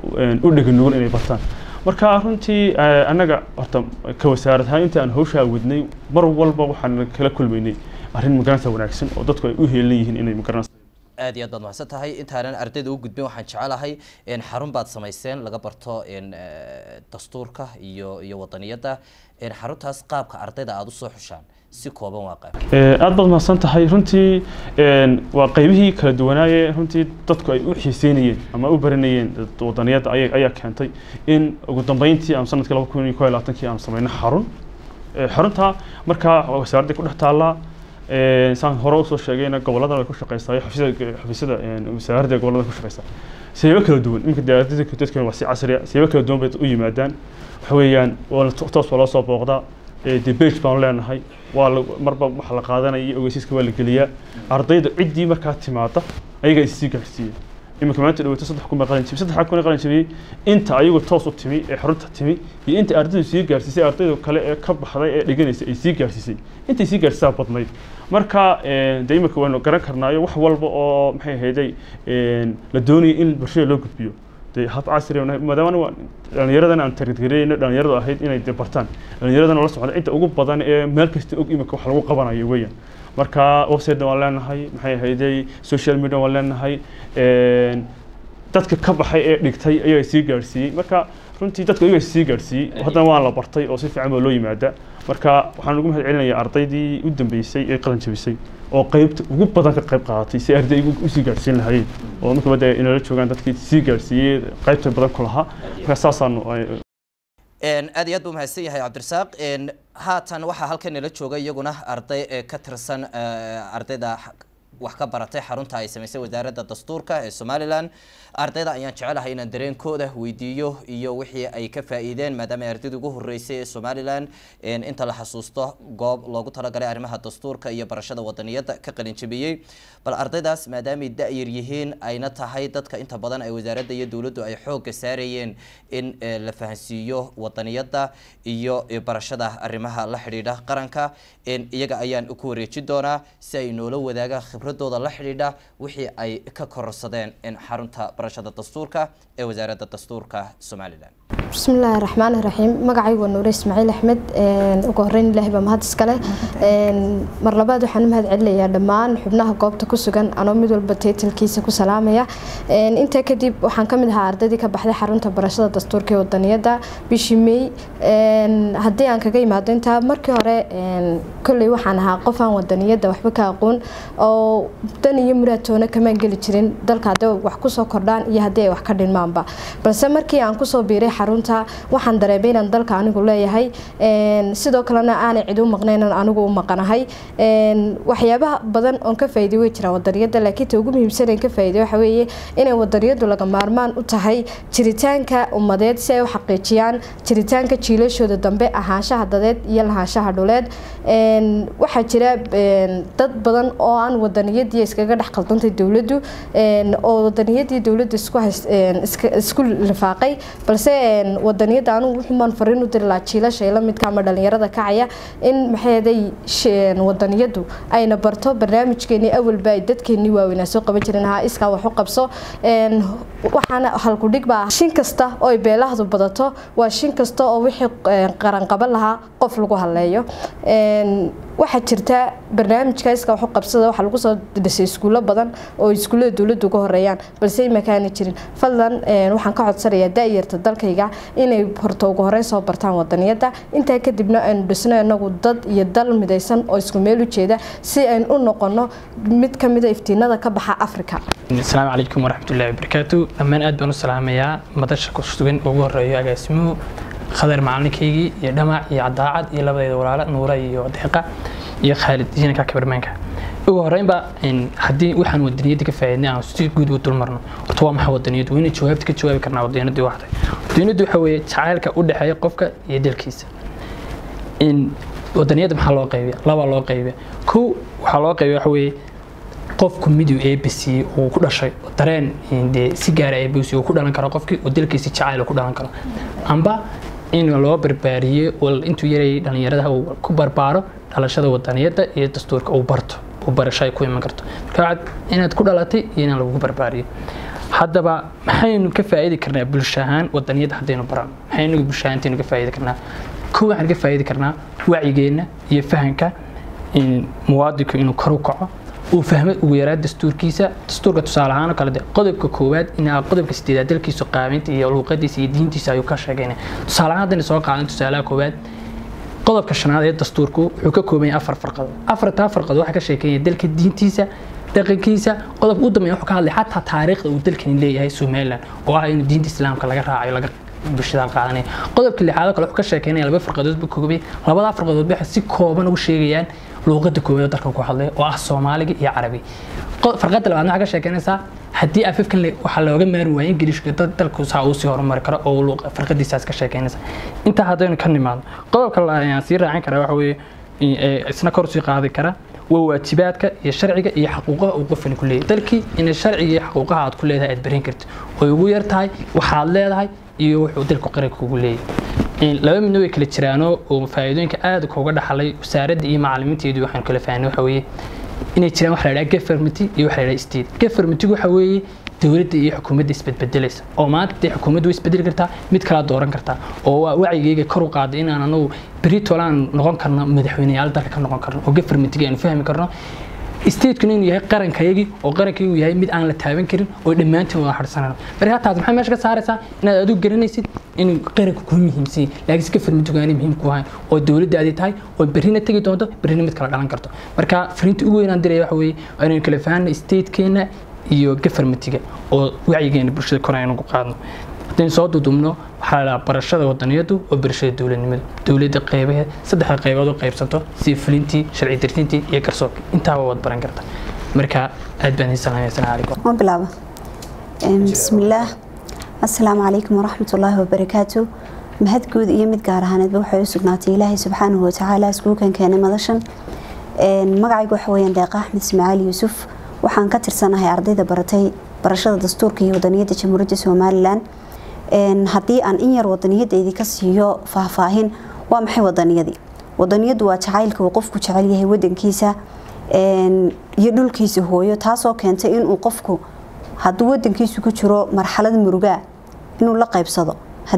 u dhega nugul inay bartaan marka runtii eh, annaga horta ka wasaarad ahaan inta aan hawshaa wadnay mar walba waxaan kala kulmaynay arrin magaranaysaa wanaagsan oo dadku ay u heelan yihiin inay magaranaysaa aad iyo aad baad mahadsan tahay intaanan ardayda u gudbin waxaan jecelahay in xarun baad samayseen laga barto in eh, dastuurka iyo iyo wadaniyadda in xaruntaas qaabka ardayda aada usoo xushaan si kooban waa qaab Eh, aad baad mahadsan tahay runtii een, waa qaybihii kala duwanaaye runtii dadku ay u xiiseynayeen ama u baranayeen dad- wadaniyadda aya- ayaa keentay in ugu dambeyntii aan sanadkii laba kun iyo kow iyo labaatankii aan samayno xarun Eh, xarunta markaa wasaaradda ku dhex taallaa Eh, saan hore usoo sheegayna gobollada way ku shaqeysaa xafiisyada xafiisyada een, wasaaradda gobollada way ku shaqeysaa siyaabo kala duwan iminka diyaaradada dadka waa si casri ah siyaabo kala duwan bay u yimaadaan waxa weeyaan waa la- toos baa loo soo booqdaa Eh, dee page baanu leenahay waa la marba waxa la qaadanaya iyo ogeysiiska waa la geliyaa ardayda ciddii markaa timaada ayaga isii gaarsiiya iminka maanta dhawaato saddex kun baa qalin jabiyey saddex kun qalin jabiyey inta ayagu toos u timi ee xarunta timi iyo inta ardaydu sii gaarsiisay ardayda kale ee ka baxday ee dhiganaysa ay sii gaarsiisay intay sii gaarsiisaa badnayd marka eh, dee iminka waynu garan karnaayo wax walba oo maxay ahayday een, la doonayay in bulshada loo gudbiyo dee hab casri ah, maadaama waa dhallinyaradan aan targetgareyno dhallinyaradu ahayd inay dee bartaan dhallinyaradana la socda cidda ugu badan ee meel kasta og imika wax lagu qabanayo weeyaan marka website waan leenahay maxay ahayday social media waan leenahay een, dadka ka baxay ee dhigtay ayaa sii gaarsiiyey marka runtii dadka iyaga sii gaarsiiyey haddana waan la bartay oo si fiican baa loo yimaada marka waxaan ugu mahad celinayaa ardaydii u dambeysay ee qalin jabisay oo qaybta ugu badan ka qayb qaadatay si ardaygu usii gaarsiin lahaayeen oo marka bada inala joogaan dadkii sii gaarsiiyey qaybta badan ku lahaa marka saasaanu ay- Een, aad iyo aad buu mahadsan yahay cabdirasaaq Een, haatan waxaa halkan nala jooga iyaguna arday ee ka tirsan eh, ardayda x- wax ka baratay xarunta ay samaysay wasaaradda dastuurka ee somalilan ardayda ayaan jecelahay inaan dareenkooda weydiiyo iyo wixii ay ka faa'iideen maadaama ay ardayda ugu horeysay ee somalilan een, inta la xasuusto goob loogu talagalay arrimaha dastuurka iyo barashada wadaniyadda ka qalin jabiyey bal ardaydaas maadaamay da-yar yihiin ayna tahay dadka inta badan ay wasaaradda iyo dowladdu ay xoogga saarayeen in eh, la fahansiiyo wadaniyadda iyo eh, barashada arrimaha la xidhiidha qaranka in iyaga ayaan ku wareejin doonaa si ay noola wadaagaan khibradooda la xidhiidha wixii ay ka kororsadeen in xarunta barashada dastuurka ee wasaaradda dastuurka somalilan بسم الله الرحمن الرحيم magacaygu waa nuure ismaaciil axmed ugu horeyn ilaahay baa mahad iskale mar labaad waxaan u mahad celinayaa dhammaan xubnaha goobta ku sugan anoo mid walba taytalkiisa ku salaamaya intaa kadib waxaan ka mid ahaa ardaydii ka baxday xarunta barashada dastuurka ee wadaniyadda bishii may haddii aan kaga imaado intaa markii hore kolley waxaan ahaa qof aan wadaniyadda waxba ka aqoon oo dan iyo muraatoona kamaan geli jirin dalka haddii wax kusoo kordhaan iyo haddii ay wax ka dhinmaanba balse markii aan kusoo biiray xarunta waxaan dareemay inaan dalka anigu leeyahay sidoo kalena aanay cid u maqnayn aan anigu u maqanahay waxyaabaha badan oon ka faa'iiday way jiraan wadaniyadda laakiin ta ugu muhiimsan aan ka faa'iiday waxa weeye inay wadaniyaddu laga maarmaan u tahay jiritaanka ummadeed si ay u xaqiijiyaan jiritaanka jiilashooda dambe ahaanshaha dadeed iyo lahaanshaha dhuleed waxaa jira dad badan oo aan wadaniyadii iskaga dhex qaldantay dowladdu oo wadaniyadii dowladda isku isku lifaaqay balse wadaniyadda anigu wuxuumaan fariin u diri lahaa jiilasha la midka ama dhalinyarada kacaya in maxayday wadaniyaddu ayna barto barnaamijkeenii awalba ay dadkeenii waaweynaa soo qaban jireen ha iskaa wax u qabso waxaana halkudhig baa shin kasta oo ay beelahdu badato waa shin kasta oo wixii qaran qaban lahaa qof lagu haleeyo waxaa jirta barnaamijka iska waxu qabsada waxaa lagu soo dhisay iskuulo badan oo iskuullada dowladdu uga horeeyaan balse imakaani jirin fadlan waxaan ka codsanayaa da-yarta dalkayga inay horto ugu horeyn soo bartaan wadaniyadda intaa kadibna aynu dhisno inagu dad iyo dal midaysan oo isku meel u jeeda si aynu u noqono mid ka mida iftiinada ka baxa africa asalaamu calaykum waraxmatullaahi wabarakaatu dhammaan aad baan u salaamayaa madasha ku sugan ugu horeeyo agaasimuhu khadar macalinkaygii iyo dhamac iyo cadaacad iyo labadayda walaalo nuura iyo deeqa iyo khaalid jinanka kabarmaanka ugu horeynba haddii waxaan wadaniyadda ka faa'iidnay aan si guud u dulmarno horta waa maxay wadaniyaddu waa inay jawaabta ka jawaabi karnaa wadaniyaddu waa tahay wadaniyaddu waxa weeye jacaylka u dhexeeya qofka iyo dalkiisa in wadaniyadda maxaa loo qaybiya labaa loo qaybiya kow waxaa loo qaybiya waxa weeye qofku miduu eebisiiyey uu ku dhashay dareen dee si gaara eebisiiyey uu ku dhalan karo qofkii oo dalkiisa jacayl ku dhalan karo amba in loo barbaariyey oo intuu yarayay dhallinyarada uu ku barbaaro dhalashada wadaniyadda iyo dastuurka uu barto uu barasho ay ku iman karto marka waxaad inaad ku dhalatay iyo inaan lagugu barbaariyo haddaba maxaynu ka faa'iidi karnaa bulsho ahaan wadaniyadda haddaynu barano maxaynu bulsho ahaantaynu ka faa'iidi karnaa kow waxaan ka faa'iidi karnaa wacyigeenna iyo fahanka in muwaadinku inuu kor u kaco uu fahmo ugu yaraa dastuurkiisa dastuurka tusaale ahaan oo kale de qodobka koowaad in qodobka sideedaad dalkiisu qaabeynta iyo luuqadiisa iyo diintiisa ayuu ka sheegaynaya tusaale ahaan haddaynu soo qaadan tusaalaha koowaad qodobka shanaad ee dastuurku wuxuu ka kooban yahay afar farqadood afartaa farqadood waxaa ka sheekeynaya dalka diintiisa dhaqankiisa qodobka u dambeeya wuxuu ka hadlay xataa taariikhda uu dalkani leeyahay somaliland oo ah inuu diinta islaamka laga raacayo laga bulshada qaadanaya qodobka lixaad oo kale wuxuu ka sheekeynaya laba farqadood buu koobay labadaa farqadood waxay si kooban ugu sheegayaan luuqada koowaad oo dalka ku hadlaya oo ah soomaaliga iyo carabi farqada labaad waxaa ka sheekeynaysaa haddii afafkan waxaa looga maari waaya ingiliishka dalku saa uu sii horumari karo oo farqadiisaas ka sheekeynaysa intaa haddaynu ka nimaadno qodobka ayaan sii raacin karaa waxa weeye isna kor sii qaadi kara waa waajibaadka iyo sharciga iyo xaquuqaha uu qofani ku leeyahay dalkii inay sharciga iyo xaquuqaha aad ku leedahay aad barin kartid oy ugu yar tahay waxaad leedahay iyo wuxuu dalku qaranka kugu leeyahay laba midna way kala jiraanoo oo faa'iidooyinka aad kuga dhaxlay wasaaradda iyo macallimiinteedu waxaanu kala fahnay waxa weeye inay jiraan waxa la yidhaha government iyo waxa la yidhaha state governmentigu waxa weeye dowladda iyo xukuumadda isbedbedelaysa oo maanta dee xukuumaddu way isbedeli kartaa mid kala dooran kartaa oo waa wacyigayga kor u qaaday inaan anagu beritool aan noqon karno madaxweyneyaal dalka ka noqon karno oo governmentiga aanu fahmi karno stateskuna inuu yahay qarankayagii oo qarankaygu yahay mid aan la taaban karin oo dhammaantiin wada harsanayno marka taas maxay meesha ka saaraysaa inaad adigu garanaysid inuu qaranku kuu muhiimsan yahay laakiin si governmentigu aanay muhiim ku ahayn oo dowladda aadi tahay oo berrina tegi doonto berrina mid kala dhalan karto marka fariinta ugu weynaan diraya waxa weeye inaynu kala fahanno statekeena iyo governmentiga oo wacyigeena bulshada kor aynu ku qaadno haddaynu soo dudubno waxaa la barashada wadaniyadu oo barashada dowladnimada dowladda qeybaheed saddexda qaybood u qaybsanto sida fulintii sharci dartintii iyo garsoorka intaaba waad baran karta marka aad baan idin salaamaya assalaamu calaykum ma bilaabo bismillaah assalaamu calaykum waraxmatullaahi wabarakaatu mahad guud iyo mid gaar ahaaneedba waxay u sugnaatay ilaahay subxaanahu watacaala iskuukan keenay madashan magacaygu waxa weyaan deeqa axmed ismaaciil yuusuf waxaan ka tirsanahay ardayda baratay barashada dastuurka iyo wadaniyadda jamhuuriyadda somalilan haddii aan in yar wadaniyadaydi ka siiyo faahfaahin waa maxay wadaniyadii wadaniyadu waa jacaylka uu qofku jecel yahay wadankiisa iyo dhulkiisa hooyo taasoo keentay inuu qofku hadduu wadankiisu ku jiro marxalad murugaa inuu la qaybsado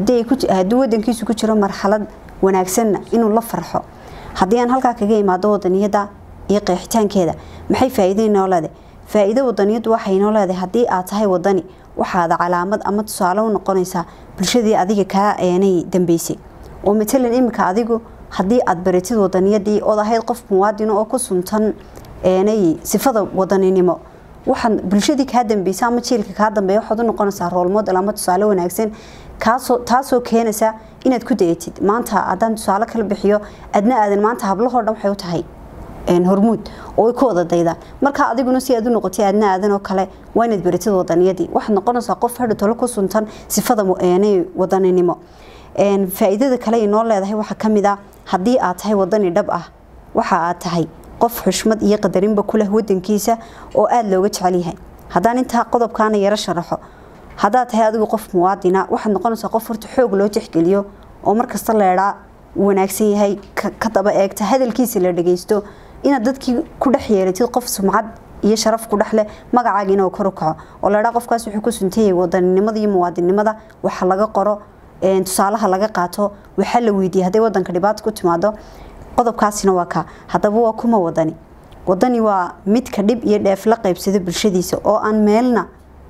hadduu wadankiisu ku jiro marxalad wanaagsanna inuu la farxo haddii aan halkaa kaga imaado wadaniyada iyo qeexitaankeeda maxay faa'iido inoo leedahay faa'iido wadaniyadu waxay inoo leedahay haddii aad tahay wadani waxaada calaamad ama tusaale u noqonaysaa bulshadii adiga kaa eenay dambeysay oo matalan iminka adigu haddii aad baratid wadaniyadii ood ahayd qof muwaadino oo ku suntan eenay sifada wadaninimo waxaad bulshadii kaa dambeysa ama jiilka kaa dambeeya waxaad u noqonaysaa rool model ama tusaale wanaagsan kaasoo taasoo keenaysa inaad ku dayatid maanta haddaan tusaale kala bixiyo adna aadan maanta hablahoo dhan waxay u tahay hormuud oo ay ku wada daydaan marka adiguna si aad u noqotay aadna aadan oo kale waa inaad baratid wadaniyadii waxaad noqonaysaa qof hadha tolo ku suntan sifada wadaninimo faa'iidada kale inoo leedahay waxaa ka mid ah haddii aad tahay wadani dhab ah waxa aad tahay qof xushmad iyo qadarinba ku leh wadankiisa oo aada looga jecel yahay haddaan intaa qodobkaana yaro sharaxo haddaad tahay adigu qof muwaadina waxaad noqonaysaa qof horta xoog loo tixgeliyo oo markasta leedhaa wanaagsan yahay ka daba eegta hadalkiisa la dhageysto inaad dadkii ku dhex yeelatid qof sumcad iyo sharaf ku dhex leh magacaagiina oo kor u kaco oo leedhaa qofkaas wuxuu ku suntayay wadaninimada iyo muwaadinimada waxa laga qoro tusaalaha laga qaato waxaa la weydiiyay hadday wadanka dhibaato ku timaado qodobkaasina waa kaa haddaba waa kuma wadani wadani waa midka dhib iyo dheef la qaybsada bulshadiisa oo aan meelna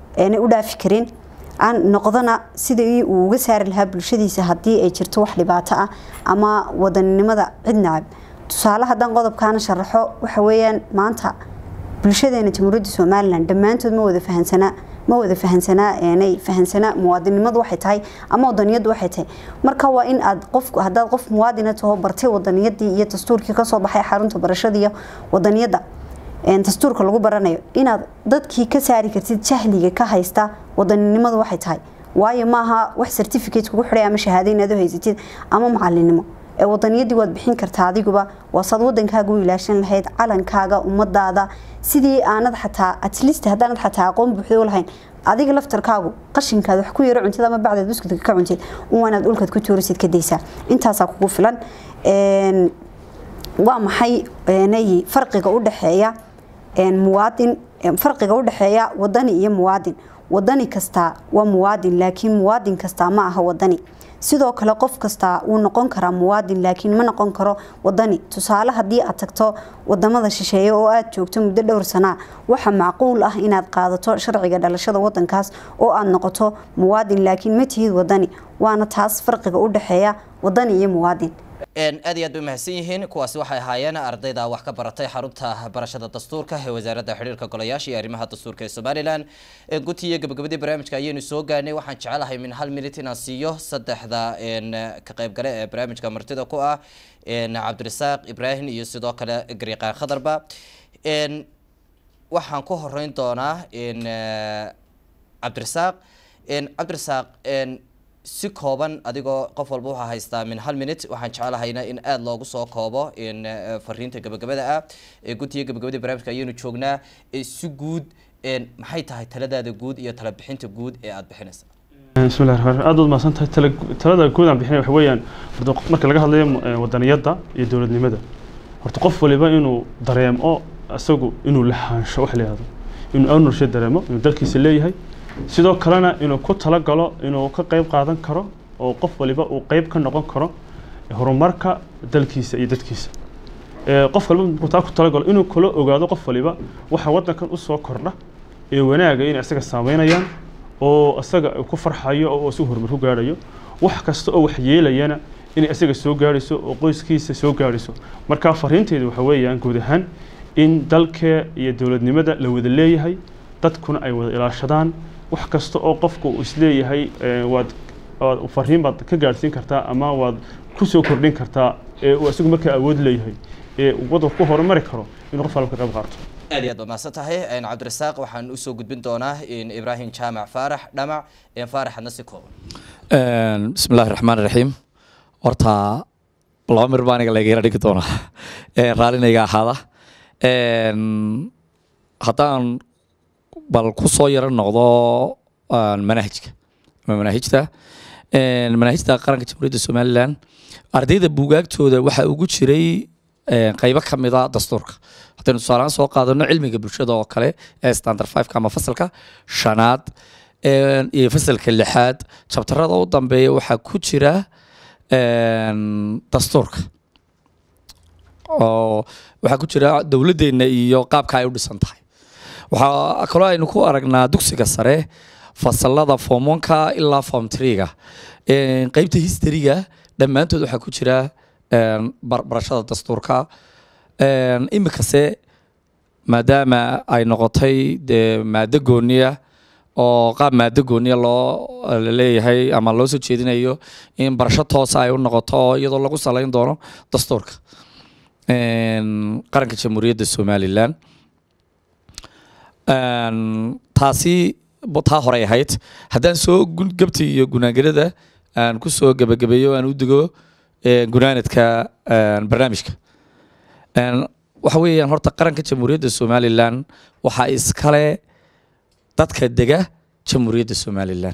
u dhaafi karin aan noqdana sidii uu uga saari lahaa bulshadiisa haddii ay jirto wax dhibaato ah ama wadaninimada cid nacab tusaale haddaan qodobkaana sharaxo waxa weeyaan maanta bulshadeena jamhuuriyadda somalilan dhammaantood ma wada fahansanaa ma wada fahansanaa eenay fahansanaa muwaadinimadu waxay tahay ama wadaniyadu waxay tahay marka waa in aad qof haddaad qof muwaadina taho bartay wadaniyadii iyo dastuurkii kasoo baxay xarunta barashada iyo wadaniyada dastuurka lagu baranayo inaad dadkii ka saari kartid jahliga ka haysta wadaninimadu waxay tahay waayo maaha wax certificate kugu xidhay ama shahaado inaad u haysatid ama macalinimo ee wadaniyadii waad bixin kartaa adiguba waasaad wadankaaga u ilaashan lahayd calankaaga ummadaada sidii aanad xataa atlist haddaanad xataa aqoon buuxda u lahayn adiga laftarkaagu qashinkaad wax ku yaro cuntid ama bacdeed buskudka ka cuntid uwanaad dhulkaad ku tuurisid ka daysaa intaasaa kugu filan Een, waa maxay eenay farqiga u dhexeeya een, muwaadin een, farqiga u dhexeeya wadani iyo muwaadin wadani kasta waa muwaadin laakiin muwaadin kasta ma aha wadani sidoo kale qof kasta wuu noqon karaa muwaadin laakiin ma noqon karo wadani tusaale haddii aad tagto wadamada shisheeye oo aad joogto muddo dhowr sanaa waxa macquul ah inaad qaadato sharciga dhalashada wadankaas oo aad noqoto muwaadin laakiin ma tihid wadani waana taas farqiga u dhexeeya wadani iyo muwaadin Een, aad iyo aad bay mahadsan yihiin kuwaasi waxay ahaayeen ardayda wax ka baratay xarunta barashada dastuurka ee wasaaradda xiriirka golayaasha iyo arrimaha dastuurka ee somalilan Een, guti iyo gabagabadii barnaamijka ayaynu soo gaarnay waxaan jecelahay min hal minut inaan siiyo saddexda een, ka qaybgale ee barnaamijka martida ku ah een, cabdirasaaq ibraahim iyo sidoo kale gariiqaan khadarba Een, waxaan ku horeyn doonaa een, eh, cabdirasaaq Een, cabdirasaaq een, si kooban adigoo qof walba waxaa haystaa min hal minute waxaan jecelahayna in aada loogu soo koobo in eh, fariinta gabagabada ah ee guddiga gabagabada barnaamijka ayaynu joognaa Eh, si guud een, maxay tahay taladaada guud iyo tala bixinta guud ee aada bixinaysa بسم الله الرحمن الرحيم aad baad mahadsan tahay tala- talada guud aan bixinay waxa weeyaan horta qof- marka laga hadlayo eh, wadaniyadda iyo dowladnimada horta qof waliba inuu dareemo isagu inuu lahaansho wax la yihahdo inuu ownership dareemo inuu dalkiisa leeyahay sidoo kalena inuu ku talagalo inuu ka qayb qaadan karo oo qof waliba uu qayb ka noqon karo horumarka dalkiisa iyo dadkiisa Eh, qof waliba markuu taa ku talagalo inuu kala ogaado qof waliba waxa wadankan usoo kordha ee wanaaga inay isaga saameynayaan oo isaga ku farxayo oo isaga horumar ku gaadhayo wax kasta oo wax yeelayana inay isaga soo gaadhayso oo qoyskiisa soo gaadhayso marka fariinteedu waxa weeyaan guud ahaan in dalka iyo dowladnimada la wada leeyahay dadkuna ay wada ilaashadaan wax kasta oo qofku uu isleeyahay eh, waad waad fariin baad ka gaadhsiin kartaa ama waad ku soo kordhin kartaa ee uu isagu markaa awood leeyahay ee uu waddanku ku horumari karo inuu qof walba ka qayb qaato aad iyo aad baad mahadsan tahay Een, cabdirasaaq waxaan usoo gudbin doonaa in ibraahim jaamac faarax dhamac een, faarax hadna si kooban Een, bismi illaahi raxmaan raxiim horta laba mir baa aniga laga yara dhigi doonaa Een, raalinayga ahaada Een, haddaan bal ku soo yaro noqdo een, manhajka ama manahijta Een, manahijta qaranka jamhuuriyadda somalilan ardayda buugaagtooda waxaa ugu jiray een, qaybo ka mid a dastuurka haddaynu tusaalehaan soo qaadano cilmiga bulshada oo kale ee standard fiveka ama fasalka shanaad een, iyo fasalka lixaad jabtarada u dambeeya waxaa ku jira een, dastuurka oo waxaa ku jira dowladdeena iyo qaabka ay u dhisan tahay waxaa kaloo aynu ku aragnaa dugsiga sare fasalada form oneka ilaa form treega qeybta historyga dhammaantood waxaa ku jira een, bar- barashada dastuurka Een, imikase maadaama ay noqotay dee maado gooniya oo qaab maado gooniya loo leeyahay ama loo soo jeedinayo in barasho toosa ay u noqoto oo iyadoo lagu salayn doono dastuurka Een, qaranka jamhuuriyadda somalilan Een, taasi bo- taa horey ahayd haddaan soo gun- gabti iyo gunaangarada aan ku soo gebagabeeyo aan u dego een, gunaanadka een, barnaamijka Een, waxa weeyaan horta qaranka jamhuuriyadda somalilan waxaa iskale dadka dega jamhuuriyadda somalilan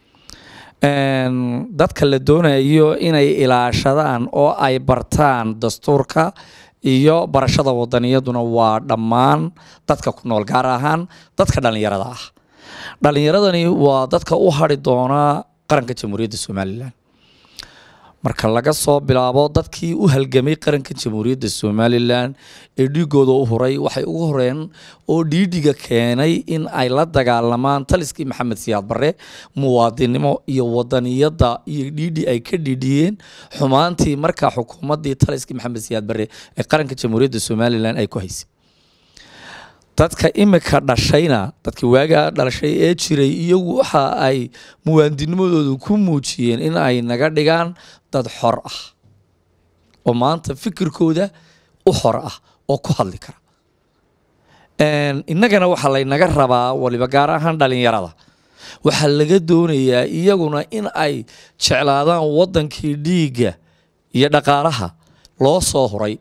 Een, dadka la doonayo inay ilaashadaan oo ay bartaan dastuurka iyo barashada wadaniyaduna waa dhammaan dadka ku nool gaar ahaan dadka dhallinyarada ah dhallinyaradani waa dadka u hadhi doona qaranka jamhuuriyadda somalilan marka laga soo bilaabo dadkii u halgamay qaranka jamhuuriyadda somalilan ee dhiigooda u huray waxay ugu horeen oo dhiidhiga keenay in ay la dagaalamaan taliskii maxamed siyaad barre muwaadinimo iyo wadaniyadda iyo dhiidhi ay ka dhiidhiyeen xumaantii markaa xukuumaddii taliskii maxamed siyaad barre ee qaranka jamhuuriyadda somalilan ay ku haysay dadka imika dhashayna dadkii waagaa dhalashay ee jiray iyagu waxa ay muwaadinimadoodu ku muujiyeen in ay naga dhigaan dad xor ah oo maanta fikirkooda u xor ah oo ku hadli kara Een, innagana waxaa laynaga rabaa waliba gaar ahaan dhalinyarada waxaa laga doonayaa iyaguna in ay jeclaadaan wadankii dhiigga iyo dhaqaalaha loo soo huray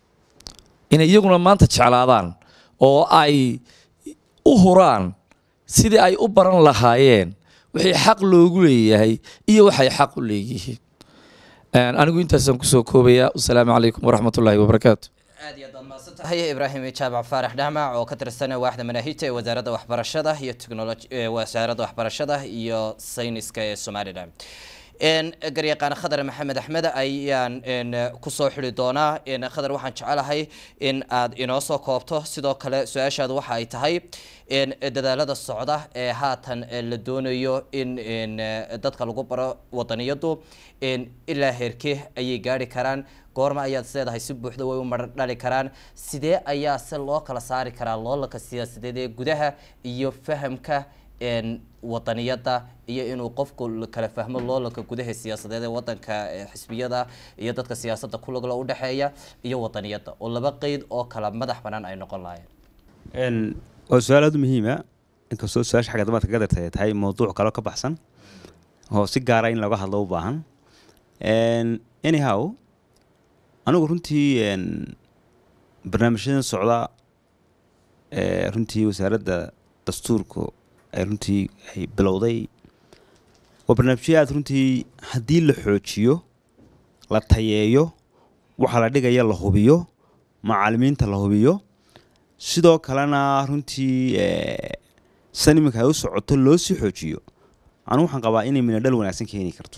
inay iyaguna maanta jeclaadaan oo ay u huraan sidii ay u baran lahaayeen wixii xaq loogu leeyahay iyo waxay xaq u leeyihiin Een, anigu intaasaan kusoo koobayaa wasalaamu calaykum waraxmatullaahi wabarakaatu aad iyo aad baad mahadsan tahay ibraahim jaabac faarax dhamac oo ka tirsan waaxda manaahijta ee wasaaradda waxbarashada iyo technology ee wasaaradda waxbarashada iyo sayniska ee somalilan een garyaqaan khadar maxamed axmed ayaan een kusoo xidhi doonaa een khadar waxaan jecelahay in aad inoo soo koobto sidoo kale su-aashaadu waxa ay tahay een dadaalada socda ee haatan ee la doonayo in een dadka lagu baro wadaniyadu een ilaa heerkee ayay gaari karaan goorma ayaad isleedahay si buuxda way u marar dhali karaan sidee ayaa se loo kala saari karaa loolanka siyaasadeed ee gudaha iyo fahamka een wadaniyada iyo inuu qofku la kala fahmo loolanka gudaha siyaasadeed ee wadanka ee xisbiyada iyo dadka siyaasadda kulagla udhexeeya iyo wadaniyada oo laba qeyd oo kala madax banaan ay noqon lahaayeen Een, waa su-aal aad u muhiima inkastoo su-aasha xagga damaadka ka dartay ay tahay mowduuc kaloo ka baxsan oo si gaara in looga hadlo u baahan Een, anyhow anigu runtii een, barnaamijyadan socda ee runtii wasaaradda dastuurku ay runtii ay bilowday waa barnaamijyo aad runtii haddii la xoojiyo la tayeeyo waxa la dhigaya la hubiyo macaalimiinta la hubiyo sidoo kalena runtii eh, san iminka ay u socoto loo sii xoojiyo anigu waxaan qabaa inay minadhal wanaagsan keeni karto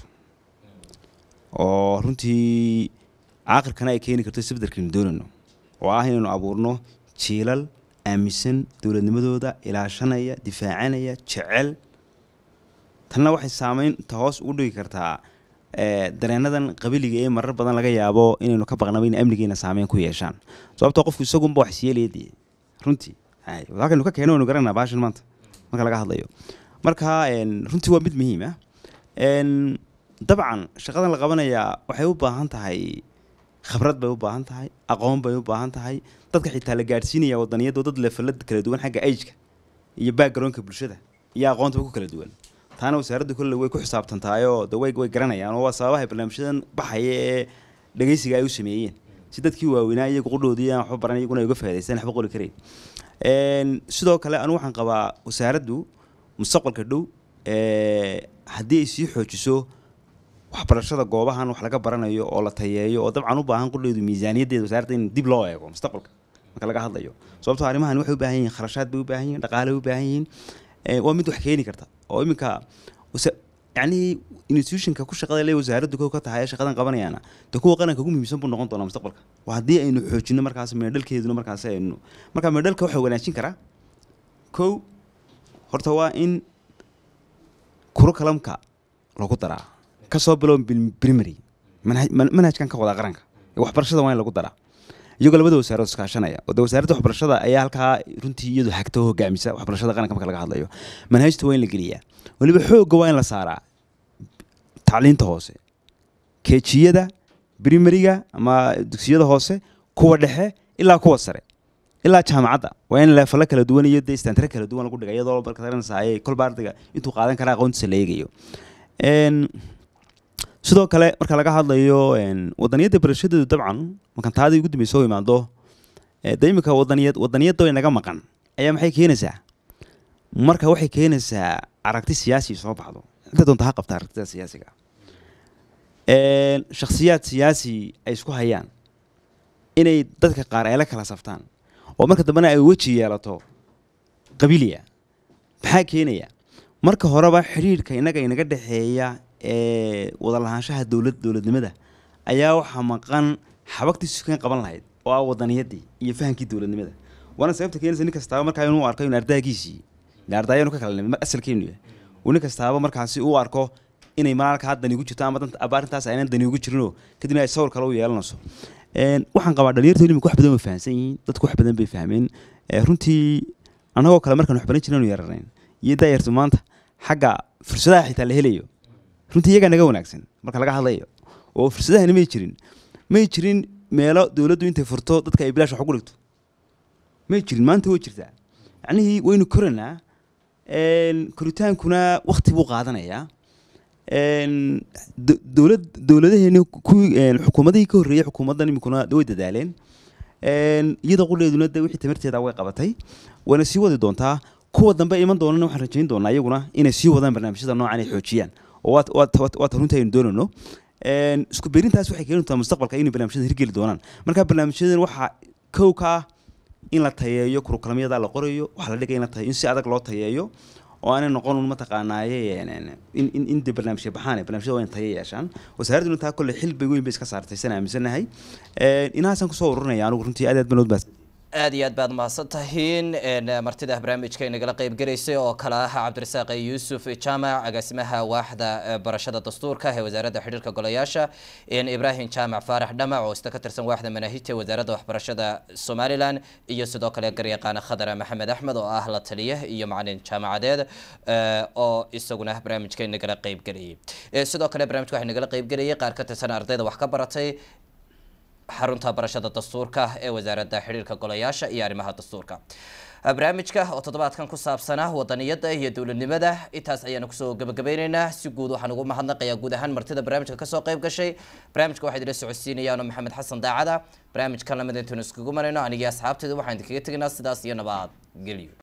oo runtii caaqirkana ay keeni karto isbeddelkaynu doonayno oo ah inaynu abuurno jiilal aaminsan dowladnimadooda ilaashanaya difaacanaya jecel tanna waxay saameynta hoos ugu dhigi kartaa eh, dareenadan qabiliga ee marar badan laga yaabo inaynu ka baqnaba in amnigeena saameyn ku yeeshaan sababtoo qofku isagunba wax siyeelaya dee runtii hay, halkaynu ka keeno waynu garanaa baashan maanta marka laga hadlayo marka een, runtii waa mid muhiim ah Een, dabcan shaqadan la qabanayaa waxay u baahan tahay khibrad bay u baahan tahay aqoon bay u baahan tahay dadka xitaa la gaadhsiinaya wadaniyadoo dad leefalad kala duwan xagga ageka iyo backgroundka bulshada iyo aqoontaba ku kala duwan taana wasaaradda kolle way ku xisaabtantaayoo de way way garanayaan oo waa sababaha barnaamijyadan baxaya ee dhegeysiga ay u sameeyeen si dadkii waaweynaa iyagu qudhoodii aan waxba baran iyaguna ay uga faa'idaystaan waxba qori karayn Een, sidoo kale anigu waxaan qabaa wasaaraddu mustaqbalka dhow ee, haddii ay sii xoojiso waxbarashada goobahan wax laga baranayo oo la tayeeyo oo dabcan u baahan qudheedu miisaaniyaddeeda wasaaradda in dib loo eego mustaqbalka marka laga hadlayo sababtoo arrimahan waxay u baahan yihiin kharashaad bay u baahan yihiin dhaqaale bay u baahan yihiin ee, waa mid wax keeni karta oo iminka wasa- yacni institutionka ku shaqada le wasaaraddu kow ka tahay ee shaqadan qabanayaana de kuwa qaranka ugu muhiimsan buu noqon doonaa mustaqbalka waa haddii aynu xoojino markaas meedhalkeeduna markaas aynu marka meedhalka waxaa wanaajin karaa kow horta waa in kurukalamka lagu daraa kasoo bilow bil- primary manhaj- man- manhajkan ka wada qaranka ee waxbarashada waa in lagu daraa iyagoo labada wasaarood iskaashanaya oo de wasaaradda waxbarashada ayaa halkaa runtii iyadu hagta oo hogaamisa waxbarashada qaranka marka laga hadlayo manhajta waa in la geliyaa weliba xoogga waa in la saaraa tacliinta hoose keejiyada primariga ama dugsiyada hoose kuwa dhexe ilaa kuwa sare ilaa jaamacadda waa in leefalo kala duwan iyo de istaantare kala duwan lagu dhigay iyadoo marka garanaysaay kolba ardayga intuu qaadan karaa aqoontiisa la eegayo Een, sidoo kale marka laga hadlayo een, wadaniyadda barashadeedu dabcan markaan taadii ugu dambeysay oo imaado ee, de imika wadaniyad wadaniyadda way naga maqan ayaa maxay keenaysaa marka waxay keenaysaa aragti siyaasi soo baxdo inta doonta ha qabta aragtida siyaasiga Een, shakhsiyaad siyaasi ay isku hayaan inay dadka qaar eela kala saftaan oo marka dambena ay weji yeelato qabiliya maxaa keenaya marka horeba xidhiidhka innaga inaga dhexeeya ee wada lahaanshaha dowlad dowladnimada ayaa waxaa maqan xabagtii sukan qaban lahayd oo ah wadaniyadii iyo fahamkii dowladnimada waana sababta keenaysa nin kastaaba markaa inuu arko in ardaagiisii ila ardayanu ka kala nimid asalkeenu yahay uu nin kastaaba markaasi uu arko inay malaalkaa dani ugu jirto ama danta aba arrintaas aynan dani ugu jirinoo kadibna ay sawir kale u yeelanayso Een, waxaan qabaa dhalinyarta ilimika wax badan way fahamsan yihiin dadku wax badan bay fahmeen Ee, runtii annagoo kale markaan wax baran jiranu yararayn iyo daayartu maanta xagga fursadaha xitaa la helayo runtii iyagaa naga wanaagsan marka laga hadlayo oo fursadahani may jirin may jirin meelo dowladdu intay furto dadka ay bilaash wax ugu dhigto may jirin maanta way jirtaa yacnihii waynu koranaa Een, koritaankuna wakti buu qaadanayaa Een, do- dowlad dowladaheeni kuwii een, xukuumadihii ka horreeyey xukuumaddan iminkuna way dadaaleen Een, iyada qudheeduna de wixii tamarteeda way qabatay wayna sii wadi doontaa kuwa dambe iman doonana waxaan rajayn doonaa iyaguna inay sii wadaan barnaamijyada noocan ay xoojiyaan oo waad waad waad waad runtii aynu doonayno Een, isku beerintaas waxay keeni doontaa mustaqbalka inay barnaamijyada hirgeli doonaan marka barnaamijyadan waxaa kow ka ah in la tayeeyo kurukulamyada la qorayo waxaa la dhigay in la tayeeyo in si adag loo tayeeyo oo aanay noqon un mataqaanaaye een, een, in in in dee barnaamijya baxaan barnaamijyada waa in tayo yeeshaan wasaaradduna taa kolle xilbi weyn bay iska saartay sana aaminsanahay Een, inahaasaan kusoo ururinaya anigu runtii aad aad baan udbaas aad iyo aad baad mahadsan tahiin een, martida barnaamijka inagala qayb gelaysay oo kale ah cabdirasaaq yuusuf jaamac agaasimaha waaxda eh, barashada dastuurka ee wasaaradda xidhiirka golayaasha een, ibraahim jaamac faarax dhamac oo isna ka tirsan waaxda manaahijta ee wasaaradda waxbarashada somalilan iyo sidoo kale garyaqaana khadar maxamed axmed oo ah la taliye iyo macalin jaamacadeed eh, oo isaguna barnaamijka inagala qayb gelayay Eh, sidoo kale barnaamijka waxaa inagala qayb gelayay qaar ka tirsan ardayda wax ka baratay xarunta barashada dastuurka ee wasaaradda xidhiirka golayaasha iyo arrimaha dastuurka barnaamijka oo toddobaadkan ku saabsanaa wadaniyada iyo dowladnimada intaas ayaanu kusoo gabagabeyneynaa si guud waxaan ugu mahadnaqayaa guud ahaan martida barnaamijka kasoo qayb gashay barnaamijka waxaa idila socodsiinayaano maxamed xasan daacada barnaamijkan lamid intaynu iskugu marayno anigii asxaabteedu waxaan idinkaga tegaynaa sidaas iyo nabad gelyo